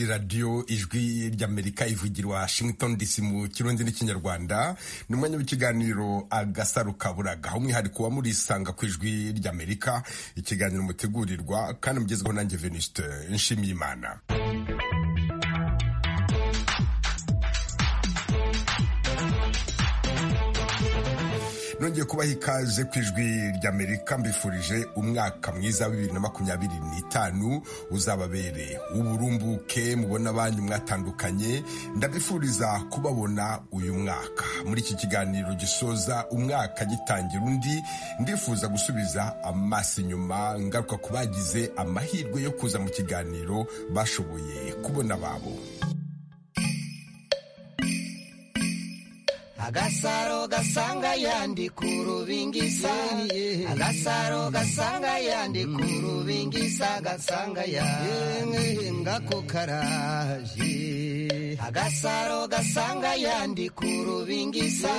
radiyo ijwi ry'amerika ivugira washington dc mu kirundi n'ikinyarwanda ni umwanya w'ikiganiro agasaru kaburaga umwihariko wa murisanga ku ijwi ry'amerika ikiganiro mutegurirwa kandi mugezweho nanjye venuste nshimiyimana nongeye kubaha ikaze ku ijwi ry'amerika mbifurije umwaka mwiza wa bibiri na makumyabiri n'itanu uzababere uburumbuke mubona abanyu mwatandukanye ndabifuriza kubabona uyu mwaka muri iki kiganiro gisoza umwaka gitangira undi ndifuza gusubiza amaso inyuma ngaruka ku bagize amahirwe yo kuza mu kiganiro bashoboye kubona ababo agasaro gasanga yandi ku rubingisa agasaro gasanga yandi ku rubingisa gasanga yandi ngako karaje agasaro gasanga yandi ku rubingisa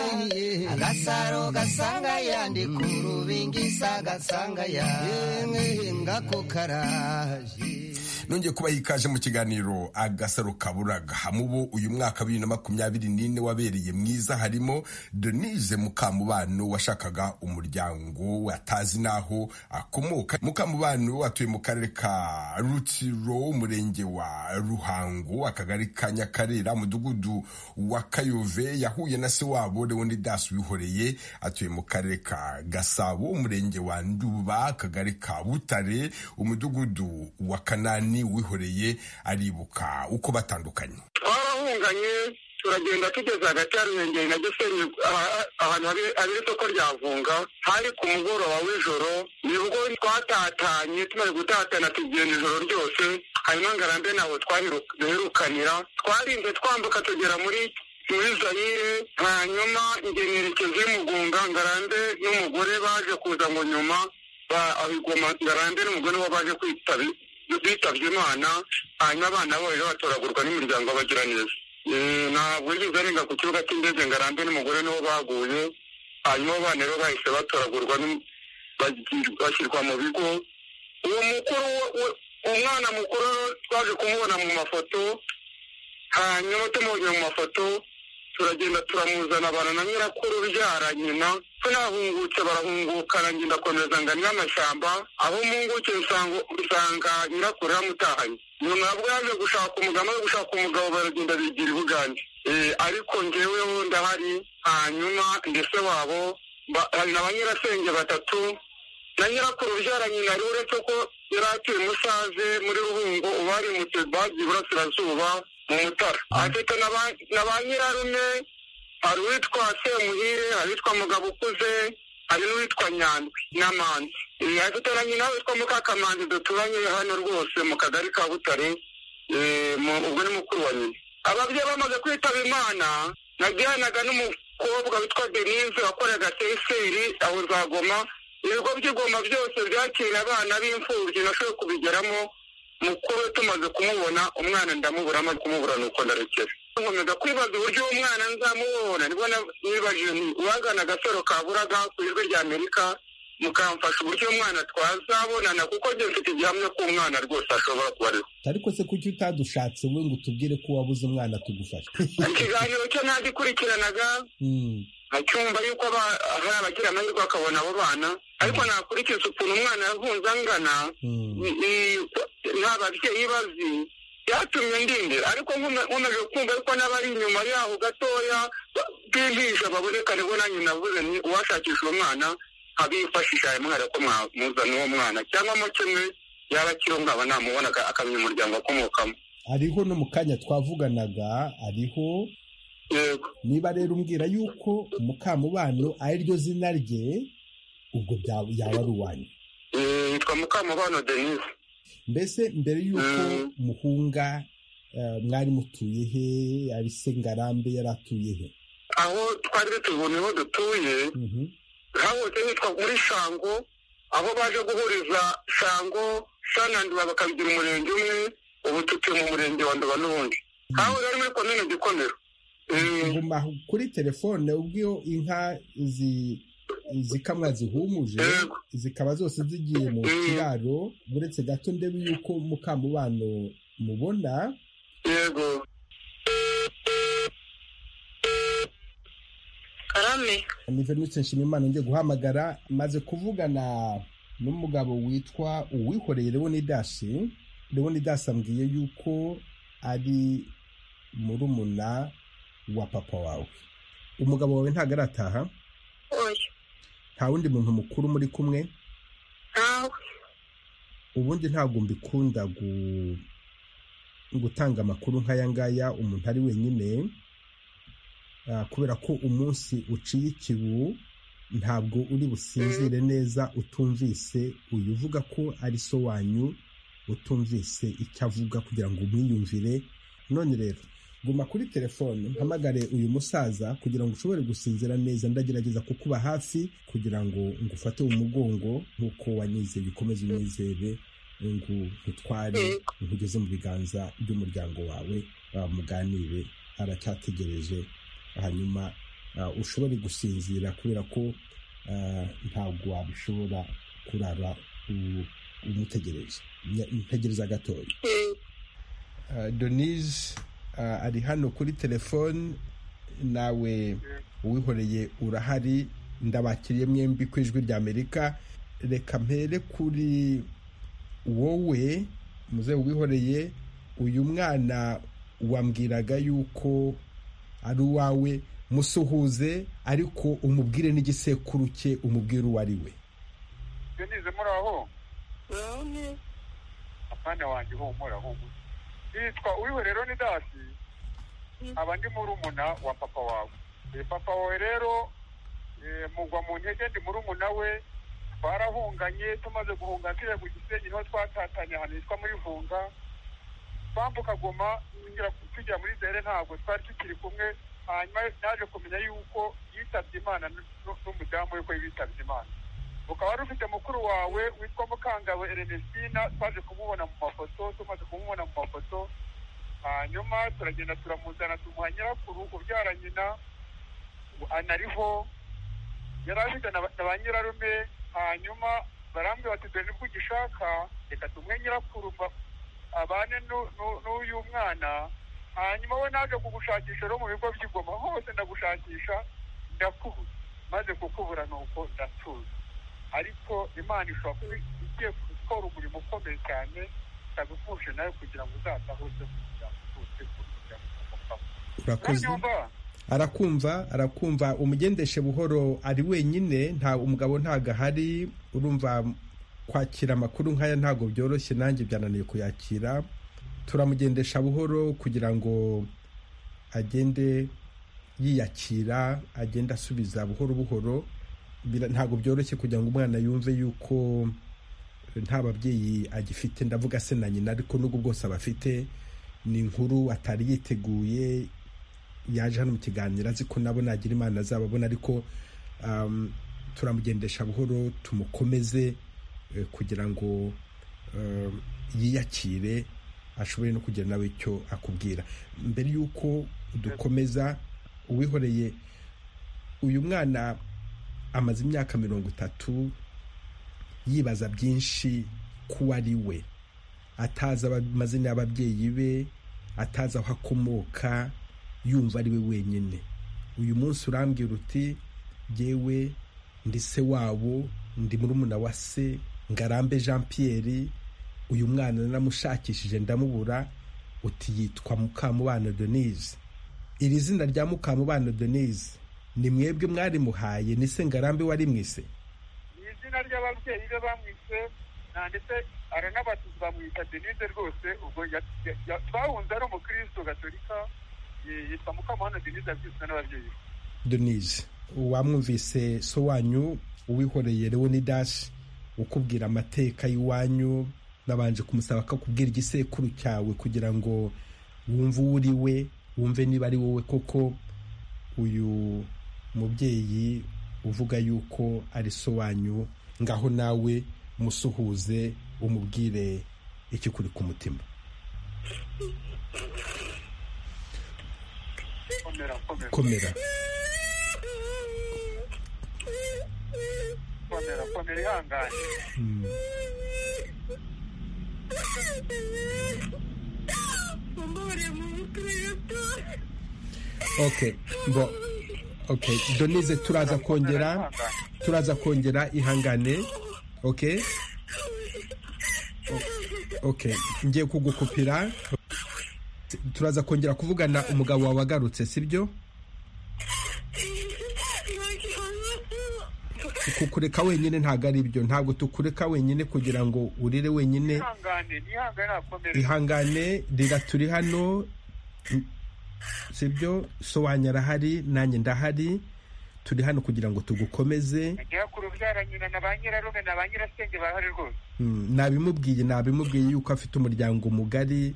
agasaro gasanga yandi ku rubingisa gasanga yandi ngako karaje nongeye kubaha ikaje mu kiganiro agasaro kaburaga hamubo uyu mwaka bibiri na makumyabiri n'ine wabereye mwiza harimo denise mukamubano washakaga umuryango atazi n'aho akomoka mukamubano atuye mu karere ka rutiro umurenge wa ruhango akagari ka nyakarera umudugudu wa kayove yahuye na se wabo leonidas wihoreye atuye mu karere ka gasabo umurenge wa nduba akagari ka butare umudugudu wa kanani wihoreye aribuka uko batandukanye twarahunganye turagenda tugeze hagati ya ruhengeri na gisenyi ahantu habera isoko rya vunga hari ku mugoroba w'ijoro nibwo twatatanye tumaze gutatana tugenda ijoro ryose hanyuma ngarambe ntabwo duherukanira twarinze twambuka tugera muri muri zayire hanyuma ingenerekezi y'umugunga ngarambe n'umugore baje kuza ngo nyuma ahigoma ngarambe n'umugore we baje kwitaba bitabye imana hanyuma abana bo rero batoragurwa n'imiryango bagira neza ntabwo yigeze arenga ku kibuga cy'indege ngo arambe n'umugore niwo baguye hanyuma abana rero bahise batoragurwa bashyirwa mu bigo uwo mukuru umwana mukuru twaje kumubona mu mafoto hanyuma tumubonye mu mafoto turagenda turamuzana abana na nyirakuru ubyara nyina tunahungutse barahunguka nanjye ndakomeza ngo anywe amashyamba aho munguke usanga nyirakuru yamutahanye nyuma nabwo yaje gushaka umugabo yo gushaka umugabo baragenda bigira i bugande ariko ngeweho ndahari hanyuma ndetse wabo hari na ba nyirasenge batatu na nyirakuru ubyara nyina rero uretse ko yari atuye musaze muri ruhungo ubarimutse bagiye iburasirazuba mu mutara afite na ba nyirarume hari uwitwa semuhire hari uwitwa mugabo ukuze hari n'uwitwa nyandwi n'amanzi afite na nyina witwa mukakamanzi duturanye hano rwose mu kagari ka butare ubwo ni mukuru wa nyina ababyeyi bamaze kwitaba imana najyanaga n'umukobwa witwa denise wakoraga teseri aho zagoma ibigo by'igoma byose byakira abana b'imfubyi nashoboye kubigeramo mukuru tumaze kumubona umwana ndamubura amaze kumubura nuko ndarekera nkomeza kwibaza uburyo uwo mwana nzamubona nibwo nibajije ni uwagana agasaro ka buraga ku ijwi rya amerika mukamfasha uburyo uwo mwana twazabonana kuko njye mfite igihamya ko umwana rwose ashobora kuba ariho ariko se kuki utadushatse we ngo utubwire ko wabuze umwana tugufasha ikiganiro cye ntagikurikiranaga acyumva yuko hari abagira amahirwe bakabona abo bana ariko nakurikiza ukuntu umwana yavunze angana nta babyeyi bazi byatumye ndindira ariko nkomeje kumva yuko n'abari inyuma yaho gatoya b'intisha baboneka nibwo nanjye navuze ni uwashakisha uwo mwana nkabifashisha ayo mwana ko mwamuzana uwo mwana cyangwa mo kimwe yaba akiriho nkaba namubona akamenya umuryango akomokamo hariho no mu kanya twavuganaga hariho niba rero umbwira yuko mukamubano ari ryo zina rye ubwo yaba ari uwanyu yitwa mukamubano denise mbese mbere y'uko muhunga mwari mutuye he ari se ngarambe yari atuye he aho twari tubona aho dutuye hahoze hitwa muri shango aho baje guhuriza shango shananduba bakabigira umurenge umwe ubu tutuye mu murenge wa nduba n'ubundi aho rero muri komine gikomero nguma kuri telefone ubwo inka zikamwa zihumuje zikaba zose zigiye mu kiraro uretse gato ndebe yuko mukamubano mubona yego karame ni venutse nshimimana ngiye guhamagara maze kuvugana n'umugabo witwa uwihoreye leonidas leonidas ambwiye yuko ari murumuna wa papa wawe umugabo wawe ntabwo arataha oya nta wundi muntu mukuru muri kumwe ntawe ubundi ntabwo mbikunda gu- gutanga amakuru nk'aya ngaya umuntu ari wenyine Ah, kubera ko umunsi uciye ikibu ntabwo uri businzire neza utumvise uyu uvuga ko ari so wanyu utumvise icyo avuga kugira ngo umwiyumvire none rero guma kuri telefone mpamagare uyu musaza kugira ngo ushobore gusinzira neza ndagerageza kukuba hafi kugira ngo ngufate mu mugongo nk'uko wanyizeye ukomeze unyizere ngo nkutware nkugeze mu biganza by'umuryango wawe ah, muganire aracyategereje hanyuma ah, ushobore gusinzira kubera ko ah, ntabwo wabishobora kurara u- umutegereje Nya- ntegereza gatoya Uh, Denise uh, ari hano kuri telefone nawe uwihoreye urahari ndabakiriye mwembi ku ijwi rya amerika reka mpere kuri wowe muzehe uwihoreye uyu mwana wambwiraga yuko ari uwawe musuhuze ariko umubwire n'igisekuru cye umubwire uwo ari we denise muraho none apana wanjye humura humura yitwa uwihorero ni dasi aba ndi murumuna wa papa wawe Eh, papa wawe rero eh, mugwa mu ntege ndi murumuna we twarahunganye tumaze guhunga tujya ku gisenyi niho twatatanye ahantu hitwa muri vunga twambuka goma tugera ku- tujya muri zere ntabwo twari tukiri kumwe hanyuma naje kumenya yuko yitabye imana n- n- n'umudamu we ko yitabye imana ukaba wari ufite mukuru wawe witwa mukangawe erenestina twaje kumubona mu mafoto tumaze kumubona mu mafoto hanyuma turagenda turamuzana tumuha nyirakuru ubyara nyina ngo anariho yari afite na ba- na ba nyirarume hanyuma barambwira bati dore nibwo ugishaka reka tumuhe nyirakuru ba- abane nu- nu- n'uyu mwana hanyuma we naje kugushakisha rero mu bigo by'igoma hose ndagushakisha ndakubura maze kukubura ni uko ndatuza ariko imana ishobora kuba igiye gukora umurimo ukomeye cyane ikagupfushe nawe kugira ngo uzatahuze kugira ngo utuze kugira ngo umupapa urakoze uranyumva arakumva arakumva umugendeshe buhoro ari wenyine nta umugabo ntago ahari urumva kwakira amakuru nk'aya ntabwo byoroshye nanjye byananiye kuyakira turamugendesha buhoro kugira ngo agende yiyakira agende asubiza buhoro buhoro Bira- ntabwo byoroshye kugira ngo umwana yumve yuko nta babyeyi agifite ndavuga se na nyina ariko n'ubwo bwose abafite ni inkuru atari yiteguye yaje hano mu kiganiro azi ko nabo nagira imana azababona ariko um, turamugendesha buhoro tumukomeze eh, kugira ngo um, yiyakire ashobore no kugira nawe icyo akubwira mbere y'uko dukomeza uwihoreye uyu mwana amaze imyaka mirongo itatu yibaza byinshi kuwo ari we atazi aba- amazina y'ababyeyi be atazi aho akomoka yumva ari we wenyine uyu munsi urambwira uti jyewe ndi se wabo ndi murumuna wa se ngarambe jean pierre uyu mwana naramushakishije ndamubura uti yitwa mukamubano denise iri zina rya mukamubano denise ni mwebwe mwarimuhaye ni se ngarambe wari mwise ni izina ry'ababyeyi be bamwise nta ndetse aranabatizwa bamwita denise rwose ubwo ya- ya- ya- twahunze ari umukristo gatolika eh, yitwa mukamana denise yabwiswe n'ababyeyi be denise wamwumvise so wanyu uwihoreye leonidas ukubwira amateka y'iwanyu nabanje kumusaba ko akubwira igisekuru cyawe kugira ngo wumve uwo uri we wumve niba ari wowe koko uyu mubyeyi uvuga yuko ari so wanyu ngaho nawe musuhuze umubwire ikikuri ku mutima komera komera komera komera komera ihangane Mm. mumbure mu mukristo okay bo okay donize turaza kongera turaza kongera ihangane okay O- okay ngiye kugukupira turaza kongera kuvugana umugabo wawe agarutse sibyo kukureka wenyine ntabwo ari byo ntabwo tukureka wenyine kugira ngo urire wenyine ihangane nihangane nakomere ihangane rira turi hano sibyo so wanyu arahari nanjye ndahari turi hano kugira ngo tugukomeze ngira ku rubyara nyina na ba nyirarume na ba nyirasenge bahari rwose Mm, nabimubwiye nabimubwiye yuko afite umuryango mugari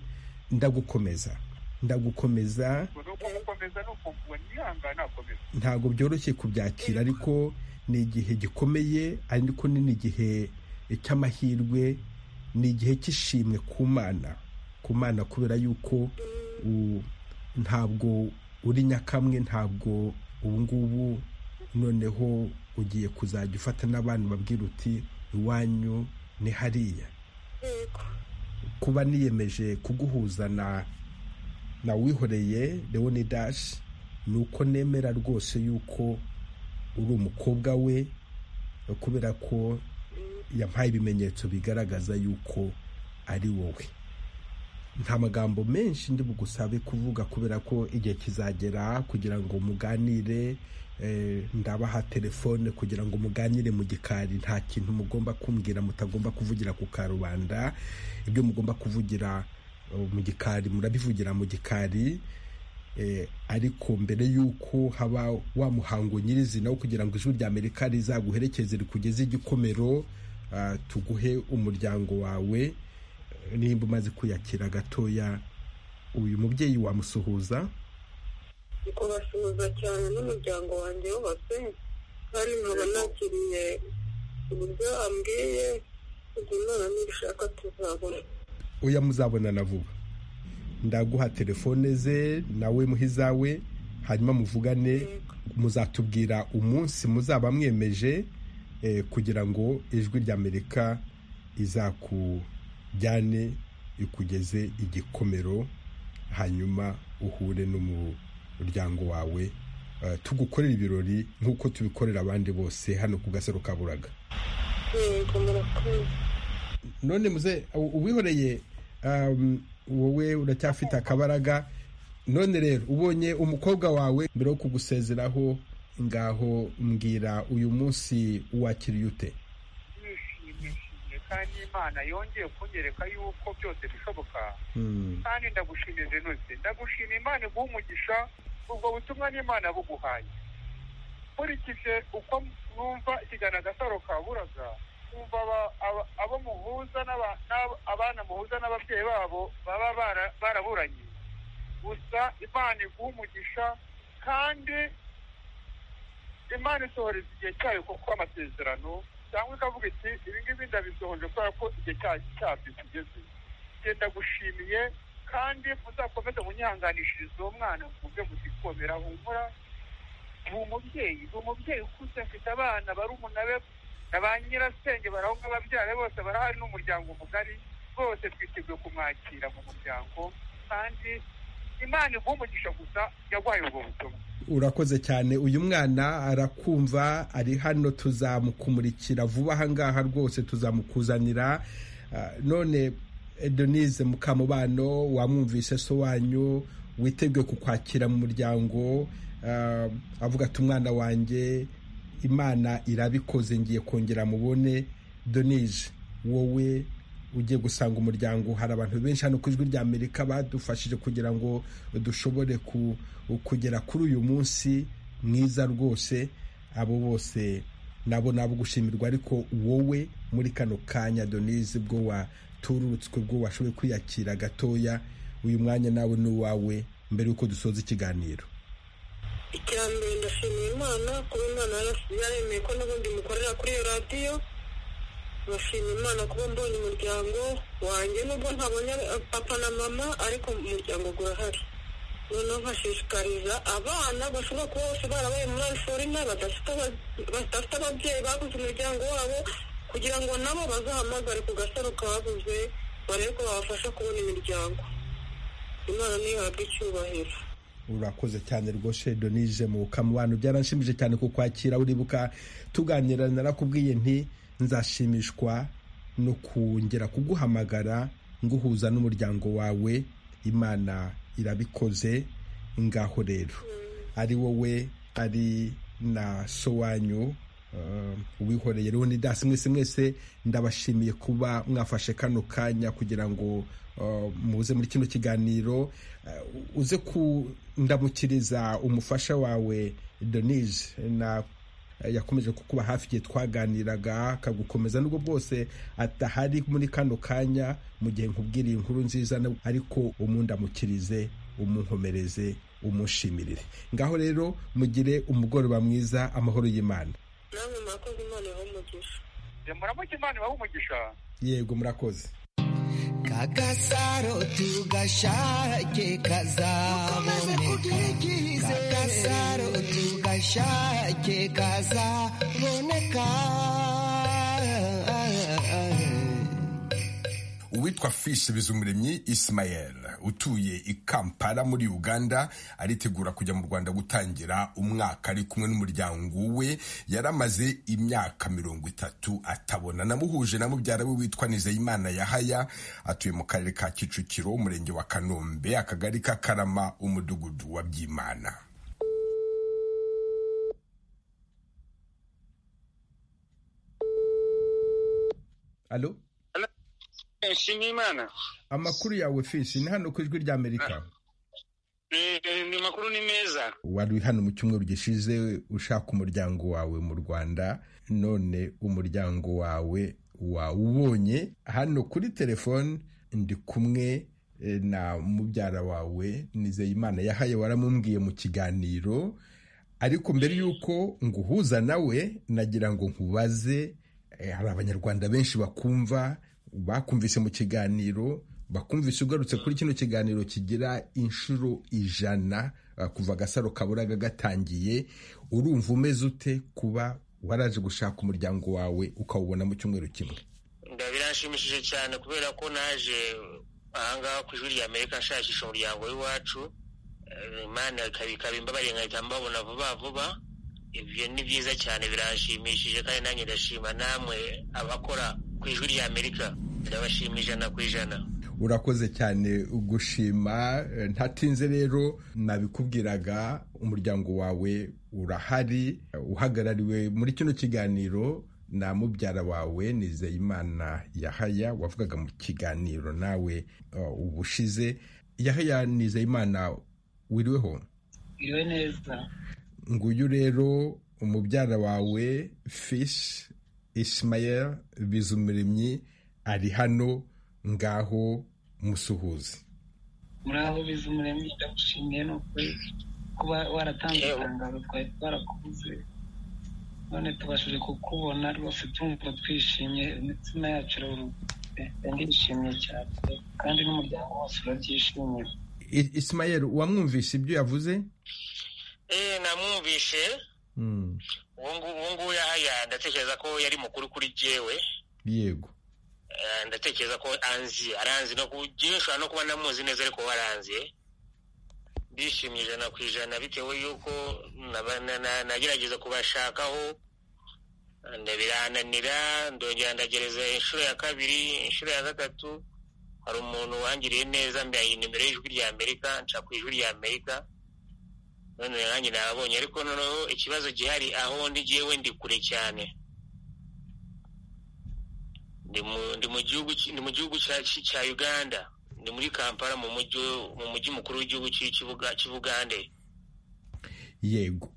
ndagukomeza ndagukomeza ubwo ni uko gukomeza ni ukumva nihangane nakomere ntabwo byoroshye kubyakira ariko ni igihe gikomeye ariko ni n'igihe cy'amahirwe ni igihe cy'ishimwe ku mana ku mana kubera yuko u- ntabwo uri nyakamwe ntabwo ubu ngubu noneho ugiye kuzajya ufata n'abantu babwira uti iwanyu ni hariya kuba niyemeje kuguhuza na na wihoreye leonidas ni uko nemera rwose yuko uri umukobwa we kubera ko yampaye ibimenyetso bigaragaza yuko ari wowe nta magambo menshi ndi bugusabe kuvuga kubera ko igihe kizagera kugira ngo muganire eh, ndabaha telefone kugira ngo muganire mu gikari nta kintu mugomba kumbwira mutagomba kuvugira ku karubanda ibyo mugomba kuvugira eh, mu gikari murabivugira mu gikari Eh, ariko mbere y'uko haba wa muhango nyirizina wo kugira ngo ijwi rya amerika rizaguherekeze rikugeze igikomero ah, tuguhe umuryango wawe eh, nimba umaze kwiyakira gatoya uyu mubyeyi wamusuhuza kubasuhuza cyane n'umuryango wanjye wose kandi nkaba nakiriye uburyo ambwiye ubwo imana nibishaka tuzabona oya muzabonana vuba ndaguha telefone ze nawe muhe izawe hanyuma muvugane muzatubwira umunsi muzaba mwemeje eh, kugira ngo ijwi rya amerika izakujyane ikugeze igikomero hanyuma uhure n'umuryango wawe Eh, tugukorere ibirori nk'uko tubikorera abandi bose hano ku gasaro ka buraga yego murakoze none muze u- uwihoreye um, wowe uracyafite akabaraga none rero ubonye umukobwa wawe mbere yo kugusezeraho ngaho mbwira uyu munsi wakiriye ute nishimishije kandi imana yongeye kunyereka yuko byose bishoboka Hmm, kandi ndagushimiye zenose ndagushima imana iguha umugisha ubwo butumwa n'imana buguhaye nkurikije uko numva ikiganiro agasaro kaburaga numva aba- aba- abo muhuza n'aba- n'aba- abana muhuza n'ababyeyi babo baba bara- baraburanye gusa imana iguha umugisha kandi imana isohoreza igihe cyayo kuko amasezerano cyangwa ikavuga iti ibi ngibi ndabisohoje kubera ko igihe cya- cyabyo kigeze genda gushimiye kandi uzakomeze munyihanganishirize uwo mwana kumve gusikomera humura ni umubyeyi ni umubyeyi ukuze afite abana barumuna be na ba nyirasenge barahunga ababyara be bose barahari n'umuryango mugari bose twiteguye kumwakira mu muryango kandi imana iguha umugisha gusa yaguhaye ubwo butumwa urakoze cyane uyu mwana arakumva ari hano tuzamukumurikira vuba ahangaha rwose tuzamukuzanira Ah, none denise mukamubano wamwumvise so wanyu witeguye kukwakira mu muryango Ah, avuga ati umwana wanjye imana irabikoze ngiye kongera mubone donije wowe ugiye gusanga umuryango hari abantu benshi hano ku ijwi rya amerika badufashije kugira ngo dushobore ku- kugera kuri uyu munsi mwiza rwose abo bose nabo nabo gushimirwa ariko wowe muri kano kanya donise bwo waturutswe bwo washoboye kwiyakira gatoya uyu mwanya nawe ni uwawe mbere y'uko dusoza ikiganiro icya mbere ndashimiye imana kuba imana yarasi- yaremeye ko n'ubundi mukorera kuri iyo radiyo ndashima imana kuba mbonye umuryango wanjye nubwo ntabonye papa na mama ariko umuryango gurahari noneho nkashishikariza abana bashobora kuba bose barabaye muri ariforina badafite aba- badafite ababyeyi babuze umuryango wabo kugira ngo nabo bazahamagare ku gasaro kabuze barebe ko babafasha kubona imiryango imana niyo ihabwa icyubahiro urakoze cyane rwose donije mu kamuwano byaranshimije cyane kukwakira uribuka tuganira narakubwiye nti nzashimishwa no kongera kuguhamagara nguhuza n'umuryango wawe imana irabikoze ngaho rero ari wowe ari na sowanyu uwihoreye rero ni dasi mwese mwese ndabashimiye kuba mwafashe kano kanya kugira ngo muze muri kino kiganiro uze kundamukiriza umufasha wawe donije na yakomeje kukuba hafi igihe twaganiraga akagukomeza nubwo bwose atahari muri kano kanya mu gihe nkubwiriye inkuru nziza ariko umundamukirize umunkomereze umushimirire ngaho rero mugire umugoroba mwiza amahoro y'imana namwe murakoze imana ibahe umugisha muramuke imana ibahe umugisha yego murakoze kagasaro tugashake kazaboneka kagasaro tugashake kazaboneka uwitwa fishi bizumuremyi isimayel utuye i kampala muri uganda aritegura kujya mu rwanda gutangira umwaka ari kumwe n'umuryango we yaramaze imyaka mirongo itatu atabona namuhuje na mubyara we witwa nizeyimana yahaya atuye mu karere ka kicukiro umurenge wa kanombe akagari ka karama umudugudu wa byimana alo nshimiyimana amakuru yawe fishi ni hano ku ijwi rya amerika ni makuru ni meza wari hano mu cyumweru gishize ushaka umuryango wawe mu rwanda none umuryango wawe wawubonye hano kuri telefone ndi kumwe na mubyara wawe nizeyimana yahaye waramubwiye mu kiganiro ariko mbere y'uko nguhuza nawe nagira ngo nkubaze hari abanyarwanda benshi bakumva bakumvise mu kiganiro bakumvise ugarutse kuri kino kiganiro kigira inshuro ijana kuva agasaro kaburaga gatangiye urumva umeze ute kuba waraje gushaka umuryango wawe ukawubona mu cyumweru kimwe birashimishije cyane kubera ko naje ahangaha ku ijwi rya amerika nshakisha umuryango w'iwacu imana ikaba imbabariye nkahita mbabona vuba vuba ibyo ni byiza cyane biranshimishije kandi nanjye ndashima namwe abakora ku ijwi rya amerika ndabashima ijana ku ijana urakoze cyane gushima ntatinze rero nabikubwiraga umuryango wawe urahari uhagarariwe muri kino kiganiro na mubyara wawe nizeyimana yahaya wavugaga mu kiganiro nawe ubushize yahaya nizeyimana wiriweho wiriwe neza nguyu rero umubyara wawe fishi Ismael bizumiremyi ari hano ngaho musuhuzi muraho bizumuremyi ndagushimiye ni ukuri kuba waratanze itangazo twari twarakubuze none tubashije kukubona rwose tumva twishimye imitsima yacu iraruhutse ndishimye cyane kandi n'umuryango wose urabyishimiye Ismael wamwumvishe ibyo yavuze eh namwumvishe uwo nguwo yahaya ndatekereza ko yari mukuru kuri jewe yego ndatekereza ko anzi aranzi no ushobora no kuba namuzi neza ariko we aranzi ndishimye ijana ku ijana bitewe y'uko nagerageza kubashakaho birananira ndongera ndagereza inshuro ya kabiri inshuro ya gatatu hari umuntu wangiriye neza mbaye nimero y'ijwi rya amerika nca ku ijwi rya amerika none nanjye nabonye ariko noneho ikibazo gihari aho ndi ngewe ndi kure cyane ndi mu gihugu cya uganda ni muri kampala mu mujyi mukuru w'igihugu cy'ubugande yego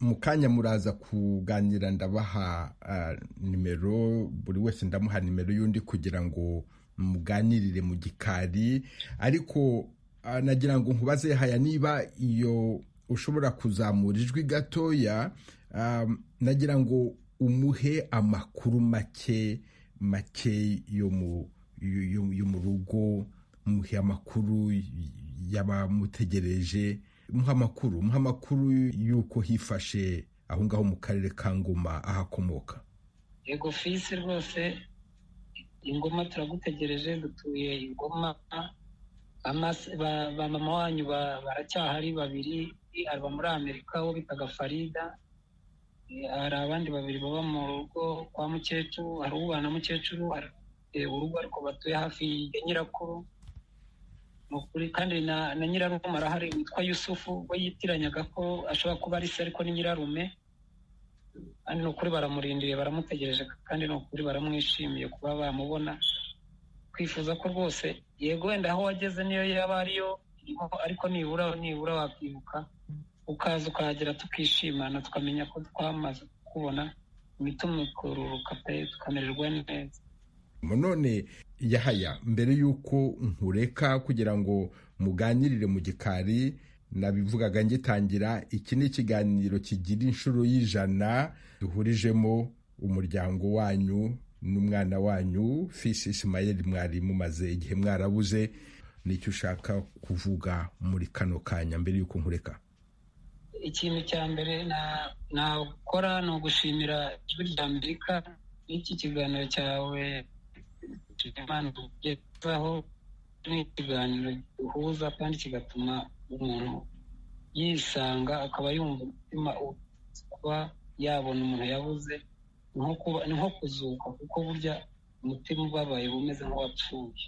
mu kanya muraza kuganira ndabaha nimero buri wese ndamuha nimero y'undi kugira ngo muganirire mu gikari ariko nagira ngo nkubaze haya niba iyo ushobora kuzamura ijwi gatoya nagira ngo umuhe amakuru make make yo mu rugo muhe amakuru y'abamutegereje muha amakuru muha amakuru y'uko hifashe aho ngaho mu karere ka ngoma ahakomoka yego fisi rwose ingoma turagutegereje dutuye ingoma ba mama wanyu baracyahari babiri aba muri amerika wo bitaga farida hari abandi babiri baba mu rugo kwa mukecuru hari ubana mukecuru urugo ariko batuye hafi ya nyirakuru ni ukuri kandi na nyirarume arahari witwa yusufu we yitiranyaga ko ashobora kuba ari se ariko ni nyirarume kandi ni ukuri baramurindiriye baramutegereje kandi ni ukuri baramwishimiye kuba bamubona twifuza ko rwose yego wenda aho wageze niyo yaba ariyo ariko nibura nibura wakibuka ukaza ukahagera tukishimana tukamenya ko twamaze kubona imitima ikururuka pe tukamererwa neza none yahaya mbere y'uko nkureka kugira ngo muganirire mu gikari nabivugaga ngitangira iki ni ikiganiro kigira inshuro y'ijana duhurijemo umuryango wanyu n'umwana wanyu fisi isimayeri mwari mumaze igihe mwarabuze nicyo ushaka kuvuga muri kano kanya mbere y'uko nkureka ikintu cya mbere nakora ni ugushimira ijwi rya amerika n'iki kiganiro cyawe ugezaho ni ikiganiro gihuza kandi kigatuma umuntu yisanga akaba yumva umutima kuba yabona umuntu yabuze ni nko kuzuka kuko burya umutima ubabaye uba umeze nk'uwapfuye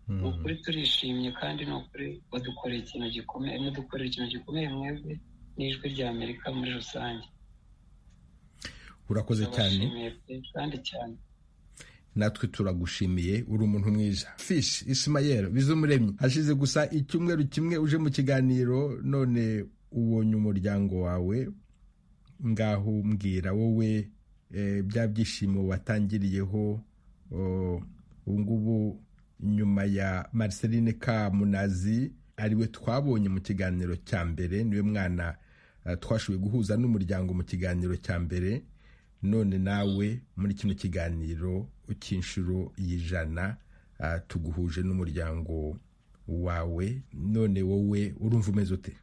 ni ukuri turishimye kandi ni ukuri badukoreye ikintu gikomeye mudukorera ikintu gikomeye mwebwe n'ijwi rya amerika muri rusange urakoze cyane kandi cyane natwe turagushimiye uri umuntu mwiza fish isimayeri bizumuremyi hashize gusa icyumweru kimwe uje mu kiganiro none ubonye umuryango wawe ngaho mbwira wowe bya byishimo watangiriyeho ubu ngubu nyuma ya Marceline Kamunazi ariwe twabonye mu kiganiro cya mbere niwe mwana twashoboye guhuza n'umuryango mu kiganiro cya mbere none nawe muri kino kiganiro cy'inshuro y'ijana tuguhuje n'umuryango wawe none wowe urumva umeze ute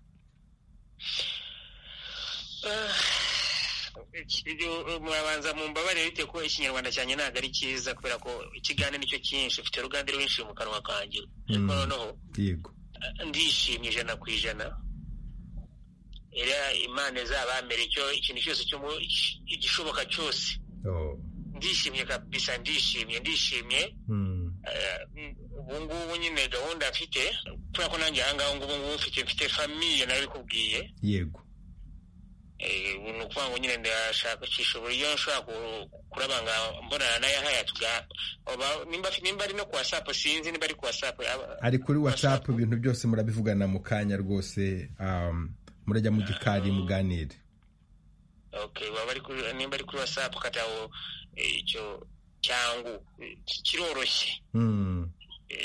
murabanza mu mbabare bite ko ikinyarwanda cyanjye ntabwo ari cyiza kubera ko ikigande nicyo cyinshi ufite uruganda rwinshi mu kanwa kanjye noneho ndishimye ijana ku ijana imana izabambere icyo ikintu cyose igishoboka cyose ndishimye kabisa ndishimye ndishimye ubu ngubu nyine gahunda mfite kubera ko nanjye aha ngaha ubu ngubu mfite famiye nawe kubwiye yego ni ukuvuga ngo nyine ndashakisha uburyo nshobora kurabanga mbonana na yahaya nimba ari no ku wasapu sinzi nimba ari ku wasapu ari kuri watsapu ibintu byose murabivugana mu kanya rwose murajya mu gikari muganire nimba ari kuri wasapu kataho icyo cyangu kiroroshye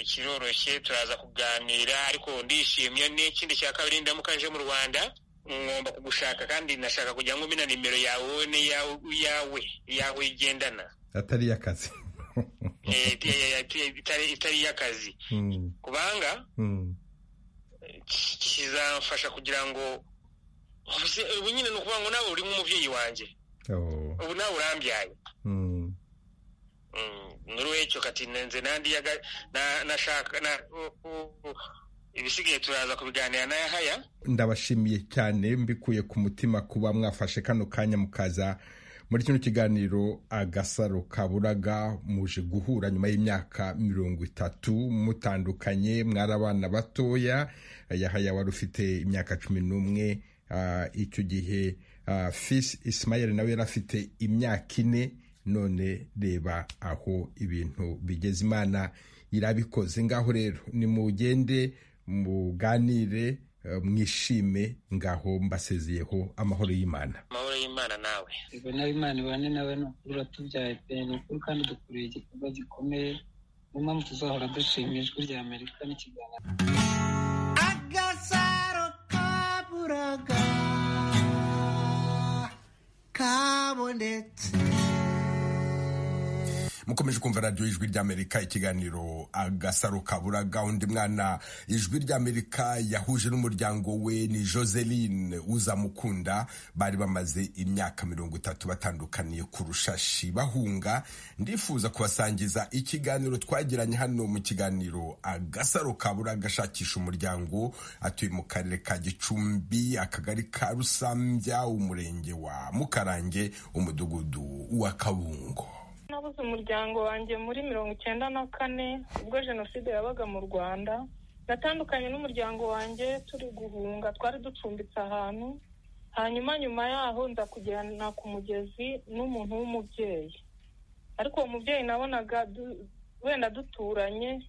kiroroshye turaza kuganira ariko ndishimye n'ikindi cya kabiri ndamuka nje mu rwanda ngomba kugushaka kandi nashaka kugira ngo mbina nimero yawe wowe n'iyawe yawe igendana atari iy'akazi itari iy'akazi kubanga kizamfasha kugira ngo ubu nyine ni ukuvuga ngo nawe uri nk'umubyeyi wanjye ubu nawe urambyaye muri wecyo kati nenze nandi nashaka ibisigaye turaza kubiganira na yahaya ndabashimiye cyane mbikuye ku mutima kuba mwafashe kano kanya mukaza muri kino kiganiro agasaro kaburaga muje guhura nyuma y'imyaka mirongo itatu mutandukanye mwari abana batoya yahaya wari ufite imyaka cumi n'umwe icyo gihe fisi isimayeri nawe yari afite imyaka ine none reba aho ibintu bigeze imana irabikoze ngaho rero nimugende muganire mwishime ngaho mbasezeyeho amahoro y'imana amahoro y'imana nawe yego nawe imana ibane nawe ni ukuri uratubyaye pe ni ukuri kandi dukoreye igikorwa gikomeye niyo mpamvu tuzahora dushimira ijwi rya amerika n'ikiganiro agasaro kaburaga kabonetse mukomeje kumva radiyo ijwi ry'amerika ikiganiro agasaro kaburaga undi mwana ijwi ry'amerika yahuje n'umuryango we ni joseline uzamukunda bari bamaze imyaka mirongo itatu batandukaniye ku rushashi bahunga ndifuza kubasangiza ikiganiro twagiranye hano mu kiganiro agasaro kaburaga ashakisha umuryango atuye mu karere ka gicumbi akagari ka rusambya umurenge wa mukarange umudugudu wa kabungo nabuze umuryango wanjye muri mirongo icyenda na kane ubwo jenoside yabaga mu rwanda natandukanye n'umuryango wanjye turi guhunga twari ducumbitse ahantu hanyuma nyuma yaho nza kujyana ku mugezi n'umuntu w'umubyeyi ariko uwo mubyeyi nabonaga wenda duturanye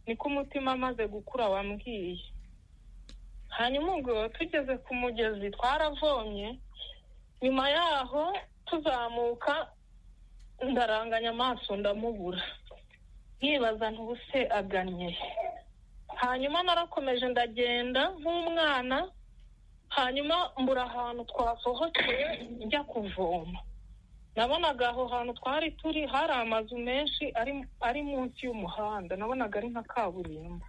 niko umutima amaze gukura wambwiye hanyuma ubwo tugeze ku mugezi twaravomye nyuma yaho tuzamuka ndaranganya amaso ndamubura nkibaza ntubuse agannye hanyuma narakomeje ndagenda nk'umwana hanyuma mbura ahantu twasohokeye njya kuvoma nabonaga aho hantu twari turi hari amazu menshi ari munsi y'umuhanda nabonaga ari nka kaburimbo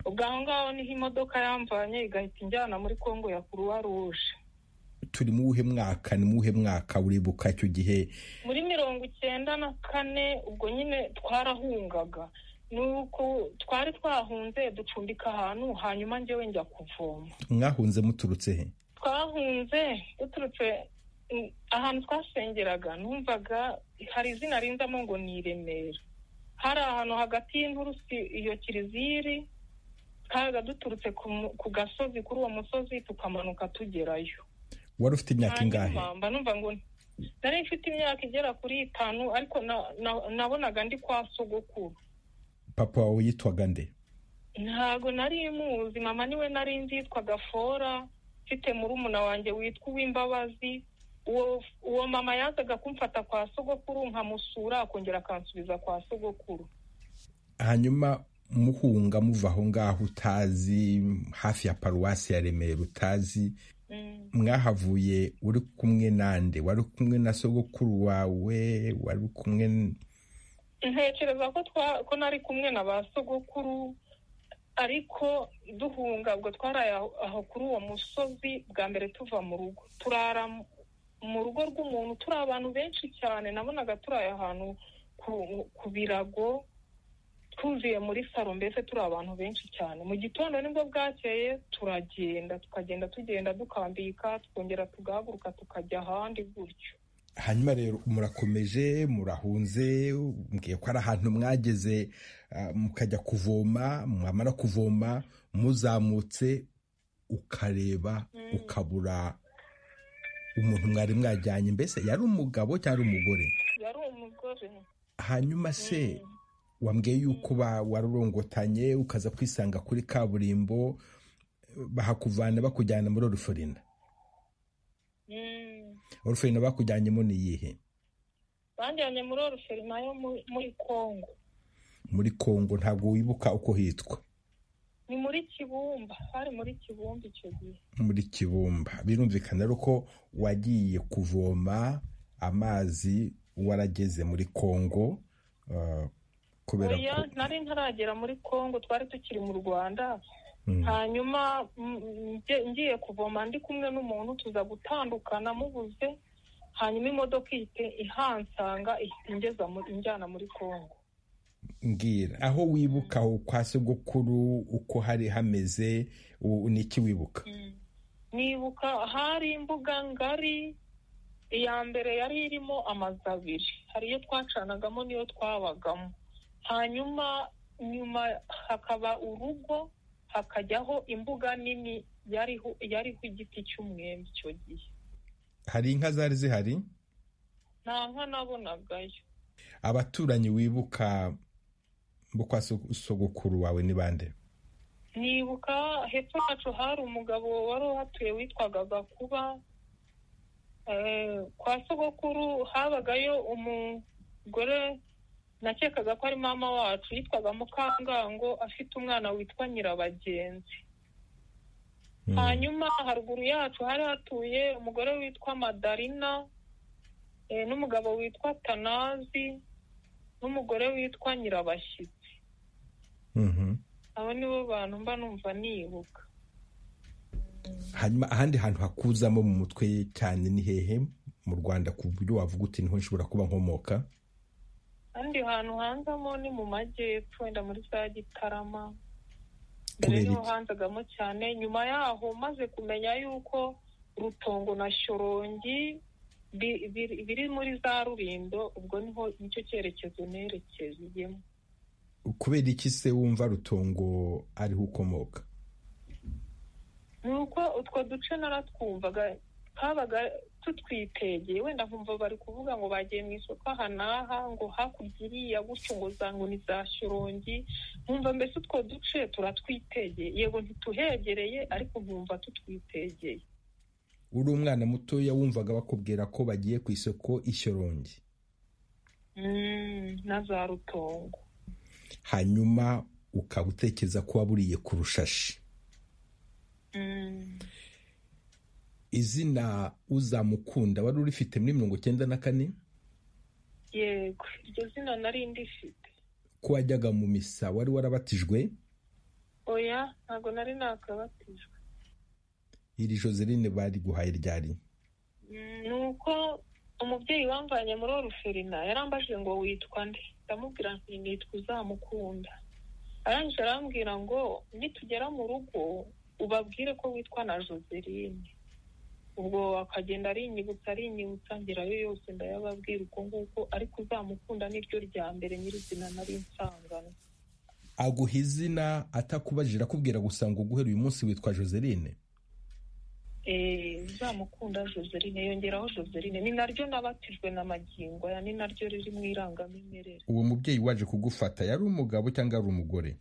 ubwo aho ngaho niho imodoka yamvanye igahita injyana muri congo ya kuruwa ruje turi mu wuhe mwaka ni mu wuhe mwaka uribuka icyo gihe muri mirongo icyenda na kane ubwo nyine twarahungaga nuko twari twahunze ducumbika ahantu hanyuma njyewe njya kuvoma mwahunze muturutse he twahunze duturutse ahantu twasengeraga numvaga hari izina rinzamo ngo ni i remera hari ahantu hagati y'inturusi iyo kiriziri twabaga duturutse ku gasozi kuri uwo musozi tukamanuka tugerayo wari ufite imyaka ingahe mba numva ngo nari mfite imyaka igera kuri itanu ariko nabonaga ndi kwa sogokuru papa wawe yitwaga nde ntago nari muzi mama niwe nari nzi yitwaga fora mfite murumuna wanjye witwa uw'imbabazi uwo mama yazaga kumfata kwa sogokuru nkamusura akongera akansubiza kwa sogokuru hanyuma muhunga muva aho ngaho utazi hafi ya paruwasi ya remera utazi mwahavuye uri kumwe nande wari kumwe na sogokuru wawe wari kumwe ntekereza ko nari kumwe na ba sogokuru ariko duhunga ubwo twaraye aho kuri uwo musozi bwa mbere tuva mu rugo turara mu rugo rw'umuntu turi abantu benshi cyane nabonaga turaye ahantu ku birago twuzuye muri salo mbese turi abantu benshi cyane mu gitondo nibwo bwakeye turagenda tukagenda tugenda dukambika twongera tugahaguruka tukajya ahandi gutyo hanyuma rero murakomeje murahunze mbwiye ko ari ahantu mwageze mukajya kuvoma mwamara kuvoma muzamutse ukareba ukabura umuntu mwari mwajyanye mbese yari umugabo cyangwa umugore yari umugore hanyuma se wambwiye yuko warurongotanye ukaza kwisanga kuri kaburimbo bahakuvana bakujyana muri oruforina oruforina bakujyanyemo ni iyihe bajyanye muri oruforina yo muri kongo muri kongo ntabwo wibuka uko hitwa ni muri kibumba hari muri kibumba icyo gihe muri kibumba birumvikana ari uko wagiye kuvoma amazi warageze muri kongo kubera ko nari ntaragera muri congo twari tukiri mu rwanda hanyuma ngiye kuvoma ndi kumwe n'umuntu tuza gutandukana mubuze hanyuma imodoka ihita ihansanga ihita ingeza injyana muri congo mbwira aho wibuka kwa sogokuru uko hari hameze ni iki wibuka nibuka hari imbuga ngari iya mbere yari irimo amazu abiri hari iyo twacanagamo n'iyo twabagamo hanyuma nyuma hakaba urugo hakajyaho imbuga nini yariho igiti cy'umwembe icyo gihe hari inka zari zihari nta nka nabonagayo abaturanyi wibuka bukwa sogokuru wawe ni bande nibuka hepfo yacu hari umugabo wari uhatuye witwaga gakuba kwa sogokuru habagayo umugore nakekaga ko ari mama wacu yitwaga mukangango afite umwana witwa nyirabagenzi hanyuma haruguru yacu hari hatuye umugore witwa madarina n'umugabo witwa tanazi n'umugore witwa nyirabashyitsi abo nibo bantu mba numva nibuka hanyuma ahandi hantu hakuzamo mu mutwe cyane ni hehe mu rwanda ku buryo wavuga uti niho nshobora kuba nkomoka ahandi hantu hanzamo ni mu majyepfo wenda muri za gitarama mbere Kubera niho iki? hanzagamo cyane nyuma yaho maze kumenya yuko rutongo na shorongi bi- biri- biri muri za rurindo ubwo niho nicyo cyerekezo nerekezeyemo kubera iki se wumva rutongo ariho ukomoka ni uko utwo duce naratwumvaga twabaga tutwitegeye wenda nkumva bari kuvuga ngo bagiye mu isoko aha n'aha ngo hakurya iriya gutyo ngo za ngo ni za shorongi nkumva mbese utwo duce turatwitegeye yego ntituhegereye ariko nkumva tutwitegeye uri umwana mutoya wumvaga bakubwira ko bagiye ku isoko ishyorongi Mm, na za rutongo hanyuma ukaba utekereza ko waburiye ku rushashi Mm. izina uzamukunda wari urifite muri mirongo icyenda na kane yego iryo zina nari ndifite ko wajyaga mu misa wari warabatijwe oya ntabwo nari nakabatijwe iri joseline bari guhaye ryari Mm, ni uko umubyeyi wamvanye muri oruferina yarambajije ngo witwa nde ndamubwira nti nitwa uzamukunda arangije arambwira ngo nitugera mu rugo ubabwire ko witwa na joseline ubwo akagenda arinyibutsa arinyibutsa ngerayo yose ndayababwira uko nguko ariko uzamukunda niryo rya mbere nyirizina nari nsanganywe aguha izina atakubajije akubwira gusa ngo guhera uyu munsi witwa joseline Eh, uzamukunda joseline yongeraho joseline ni naryo nabatijwe na magingo aya ni naryo riri mu irangamimerere uwo mubyeyi waje kugufata yari umugabo cyangwa ari umugore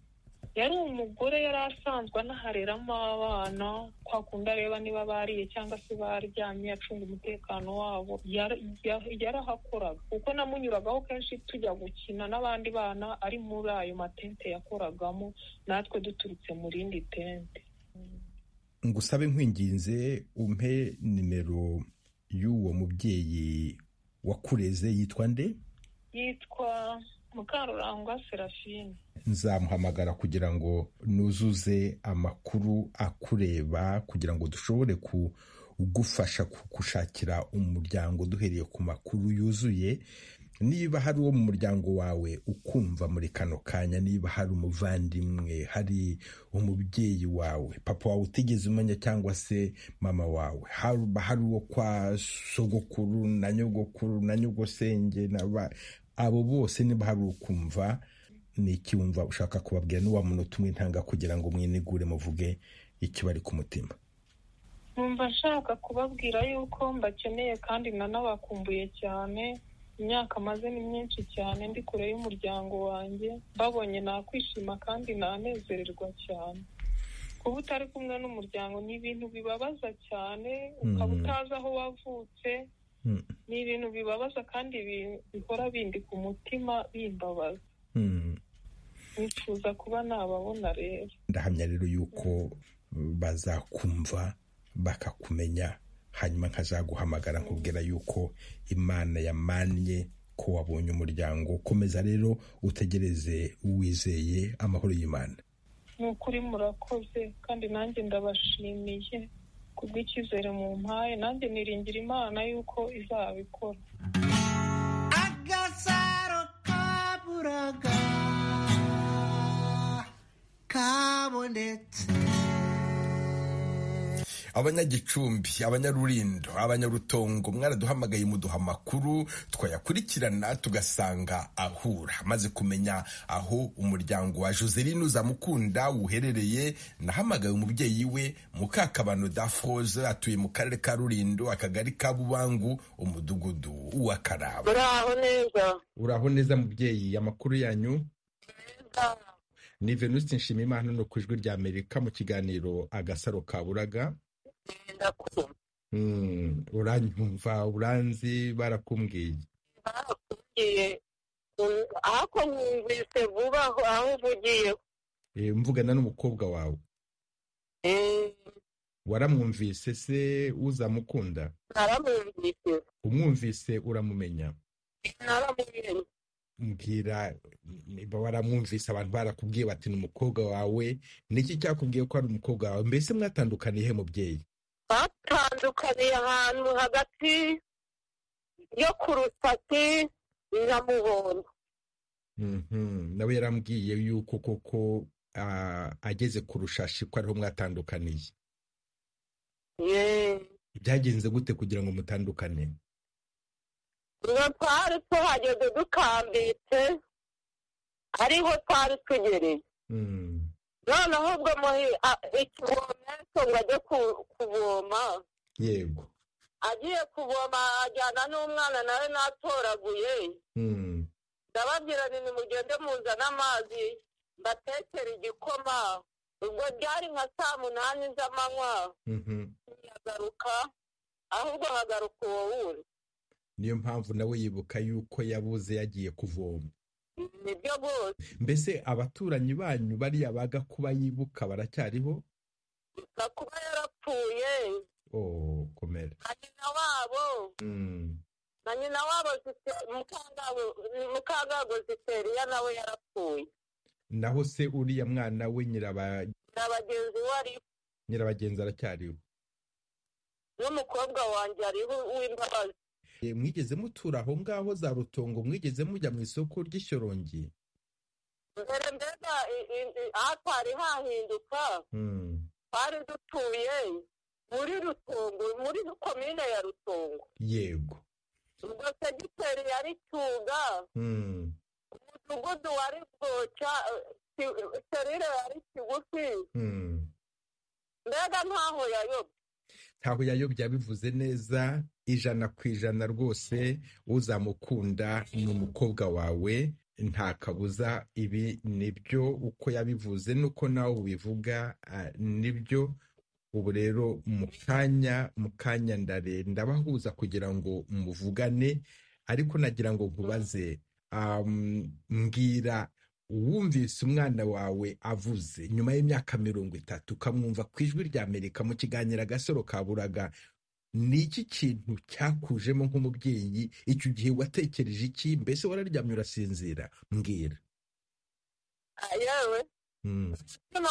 yari umugore yari asanzwe anahareramo abana kwa kundi areba niba bariye cyangwa se baryamye acunga umutekano wabo Yar- ya- yarahakoraga kuko namunyuragaho kenshi tujya gukina n'abandi bana ari muri ayo matente yakoragamo natwe duturutse mu rindi tente ngusabe nkwinginze umpe nimero y'uwo mubyeyi wakureze yitwa nde yitwa mukarurangwa serafine nzamuhamagara kugira ngo nuzuze amakuru akureba kugira ngo dushobore kugufasha kugushakira umuryango duhereye ku makuru yuzuye niba hari uwo mu muryango wawe ukumva muri kano kanya niba hari umuvandimwe hari umubyeyi wawe papa wawe utigeze umenya cyangwa se mama wawe haba hari uwo kwa sogokuru na nyogokuru na nyogosenge na ba- abo bose niba hari ukumva ni iki wumva ushaka kubabwira n'uwa muntu utumwe intanga kugira ngo mwinigure muvuge ikibari ku mutima numva nshaka kubabwira yuko mbakeneye kandi nanabakumbuye cyane imyaka maze ni myinshi cyane ndi kure y'umuryango wanjye babonye nakwishima kandi nanezererwa cyane kuba utari kumwe n'umuryango ni ibintu bibabaza cyane ukaba Mm. utazi aho wavutse Mm. ni ibintu bibabaza kandi bi- bihora bindika umutima bimbabaza Mm. nifuza kuba nababona rero ndahamya rero yuko uh, bazakumva bakakumenya hanyuma nkazaguhamagara nkubwira yuko imana yamannye ko wabonye umuryango komeza rero utegereze wizeye amahoro y'imana ni ukuri murakoze kandi nanjye ndabashimiye kubw'icyizere mu mpaye nanjye niringira imana y'uko izabikora agasaro kaburaga kabonetse abanyagicumbi abanyarurindo abanyarutongo mwaraduhamagaye muduha amakuru twayakurikirana tugasanga ahura maze kumenya aho umuryango wa joseline uzamukunda uherereye nahamagaye umubyeyi we mukakabano dafroze atuye mu karere ka rurindo akagari ka bubangu umudugudu w'akaraba muraho neza uraho neza mubyeyi amakuru yanyu ni venuste nshimiyimana hano ku ijwi rya amerika mu kiganiro agasaro kaburaga ndakumva Mm, uranyumva uranzi barakumbwiye ugiye ariko nkumvise vuba aho aho uvugiye Eh, mvugana n'umukobwa wawe Eh, waramwumvise se uzamukunda naramwumvise umwumvise uramumenya naramumenye mbwira waramwumvise abantu barakubwiye bati ni umukobwa wawe niki cyakubwiye ko ari umukobwa wawe mbese mwatandukaniye he mubyeyi batandukaniye ahantu hagati yo ku rusasi nyamubona nawe yarambwiye yuko koko ageze ku rushashi ko ariho mwatandukaniye byagenze gute kugira ngo mutandukane ngo twari tuhageze dukambitse ariho twari tugereye noneho ubwo ikivometo ngo ajye kuvoma yego agiye kuvoma ajyana n'umwana nawe natoraguye ndababwira nti nimugende muzane amazi mbatekere igikoma ubwo byari nka saa munani z'amanywa ntiyagaruka ahubwo hagaruka uwo wundi niyo mpamvu nawe yibuka yuko yabuze yagiye kuvoma nibyo rwose mbese abaturanyi banyu bariya baga kuba yibuka baracyariho gusa kuba yarapfuye komera na nyina wabo na nyina wabo mukangago ziteriya nawe yarapfuye naho se uriya mwana we nyirabagenzi we ariho nyirabagenzi aracyariho n'umukobwa wanjye ariho w'imbabazi mwigeze mutura aho ngaho za rutongo mwigeze mujya mu isoko ry'ishyorongi mbere mbega ahatari hahinduka twari dutuye muri rutongo muri komine ya rutongo yego ubwo segiteri yari cyuga umudugudu wari bwoca serire yari kigufi mbega ntaho yayobye ntaho yayobye bivuze neza ijana ku ijana rwose uzamukunda ni umukobwa wawe nta kabuza ibi nibyo uko yabivuze nuko nawe ubivuga nibyo ubu rero mu kanya mu kanya ndare ndabahuza kugira ngo muvugane ariko nagira ngo nkubaze mbwira wumvise umwana wawe avuze nyuma y'imyaka mirongo itatu ukamwumva ku ijwi rya amerika mu kiganiro agasoro kaburaga ni iki kintu cyakujemo nk'umubyeyi icyo gihe watekereje iki mbese wararyamye urasinzira mbwira yewe umutima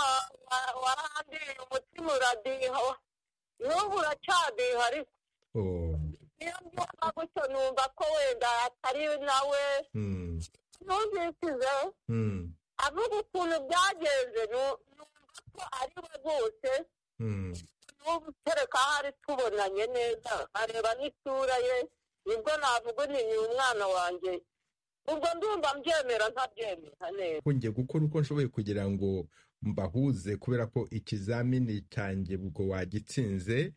waradiye umutima uradiha n'ubu uracyadiha ariko niyo mbyumva gutyo numva ko wenda atari nawe numvisize avuga ukuntu byagenze numva ko ari we rwose n'ubu kereka hari tubonanye neza areba n'isura ye nibwo navuga ni umwana wanjye ubwo ndumva mbyemera ntabyemera neza ngiye gukora uko nshoboye kugira ngo mbahuze kubera ko ikizamini cyanjye ubwo wagitsinze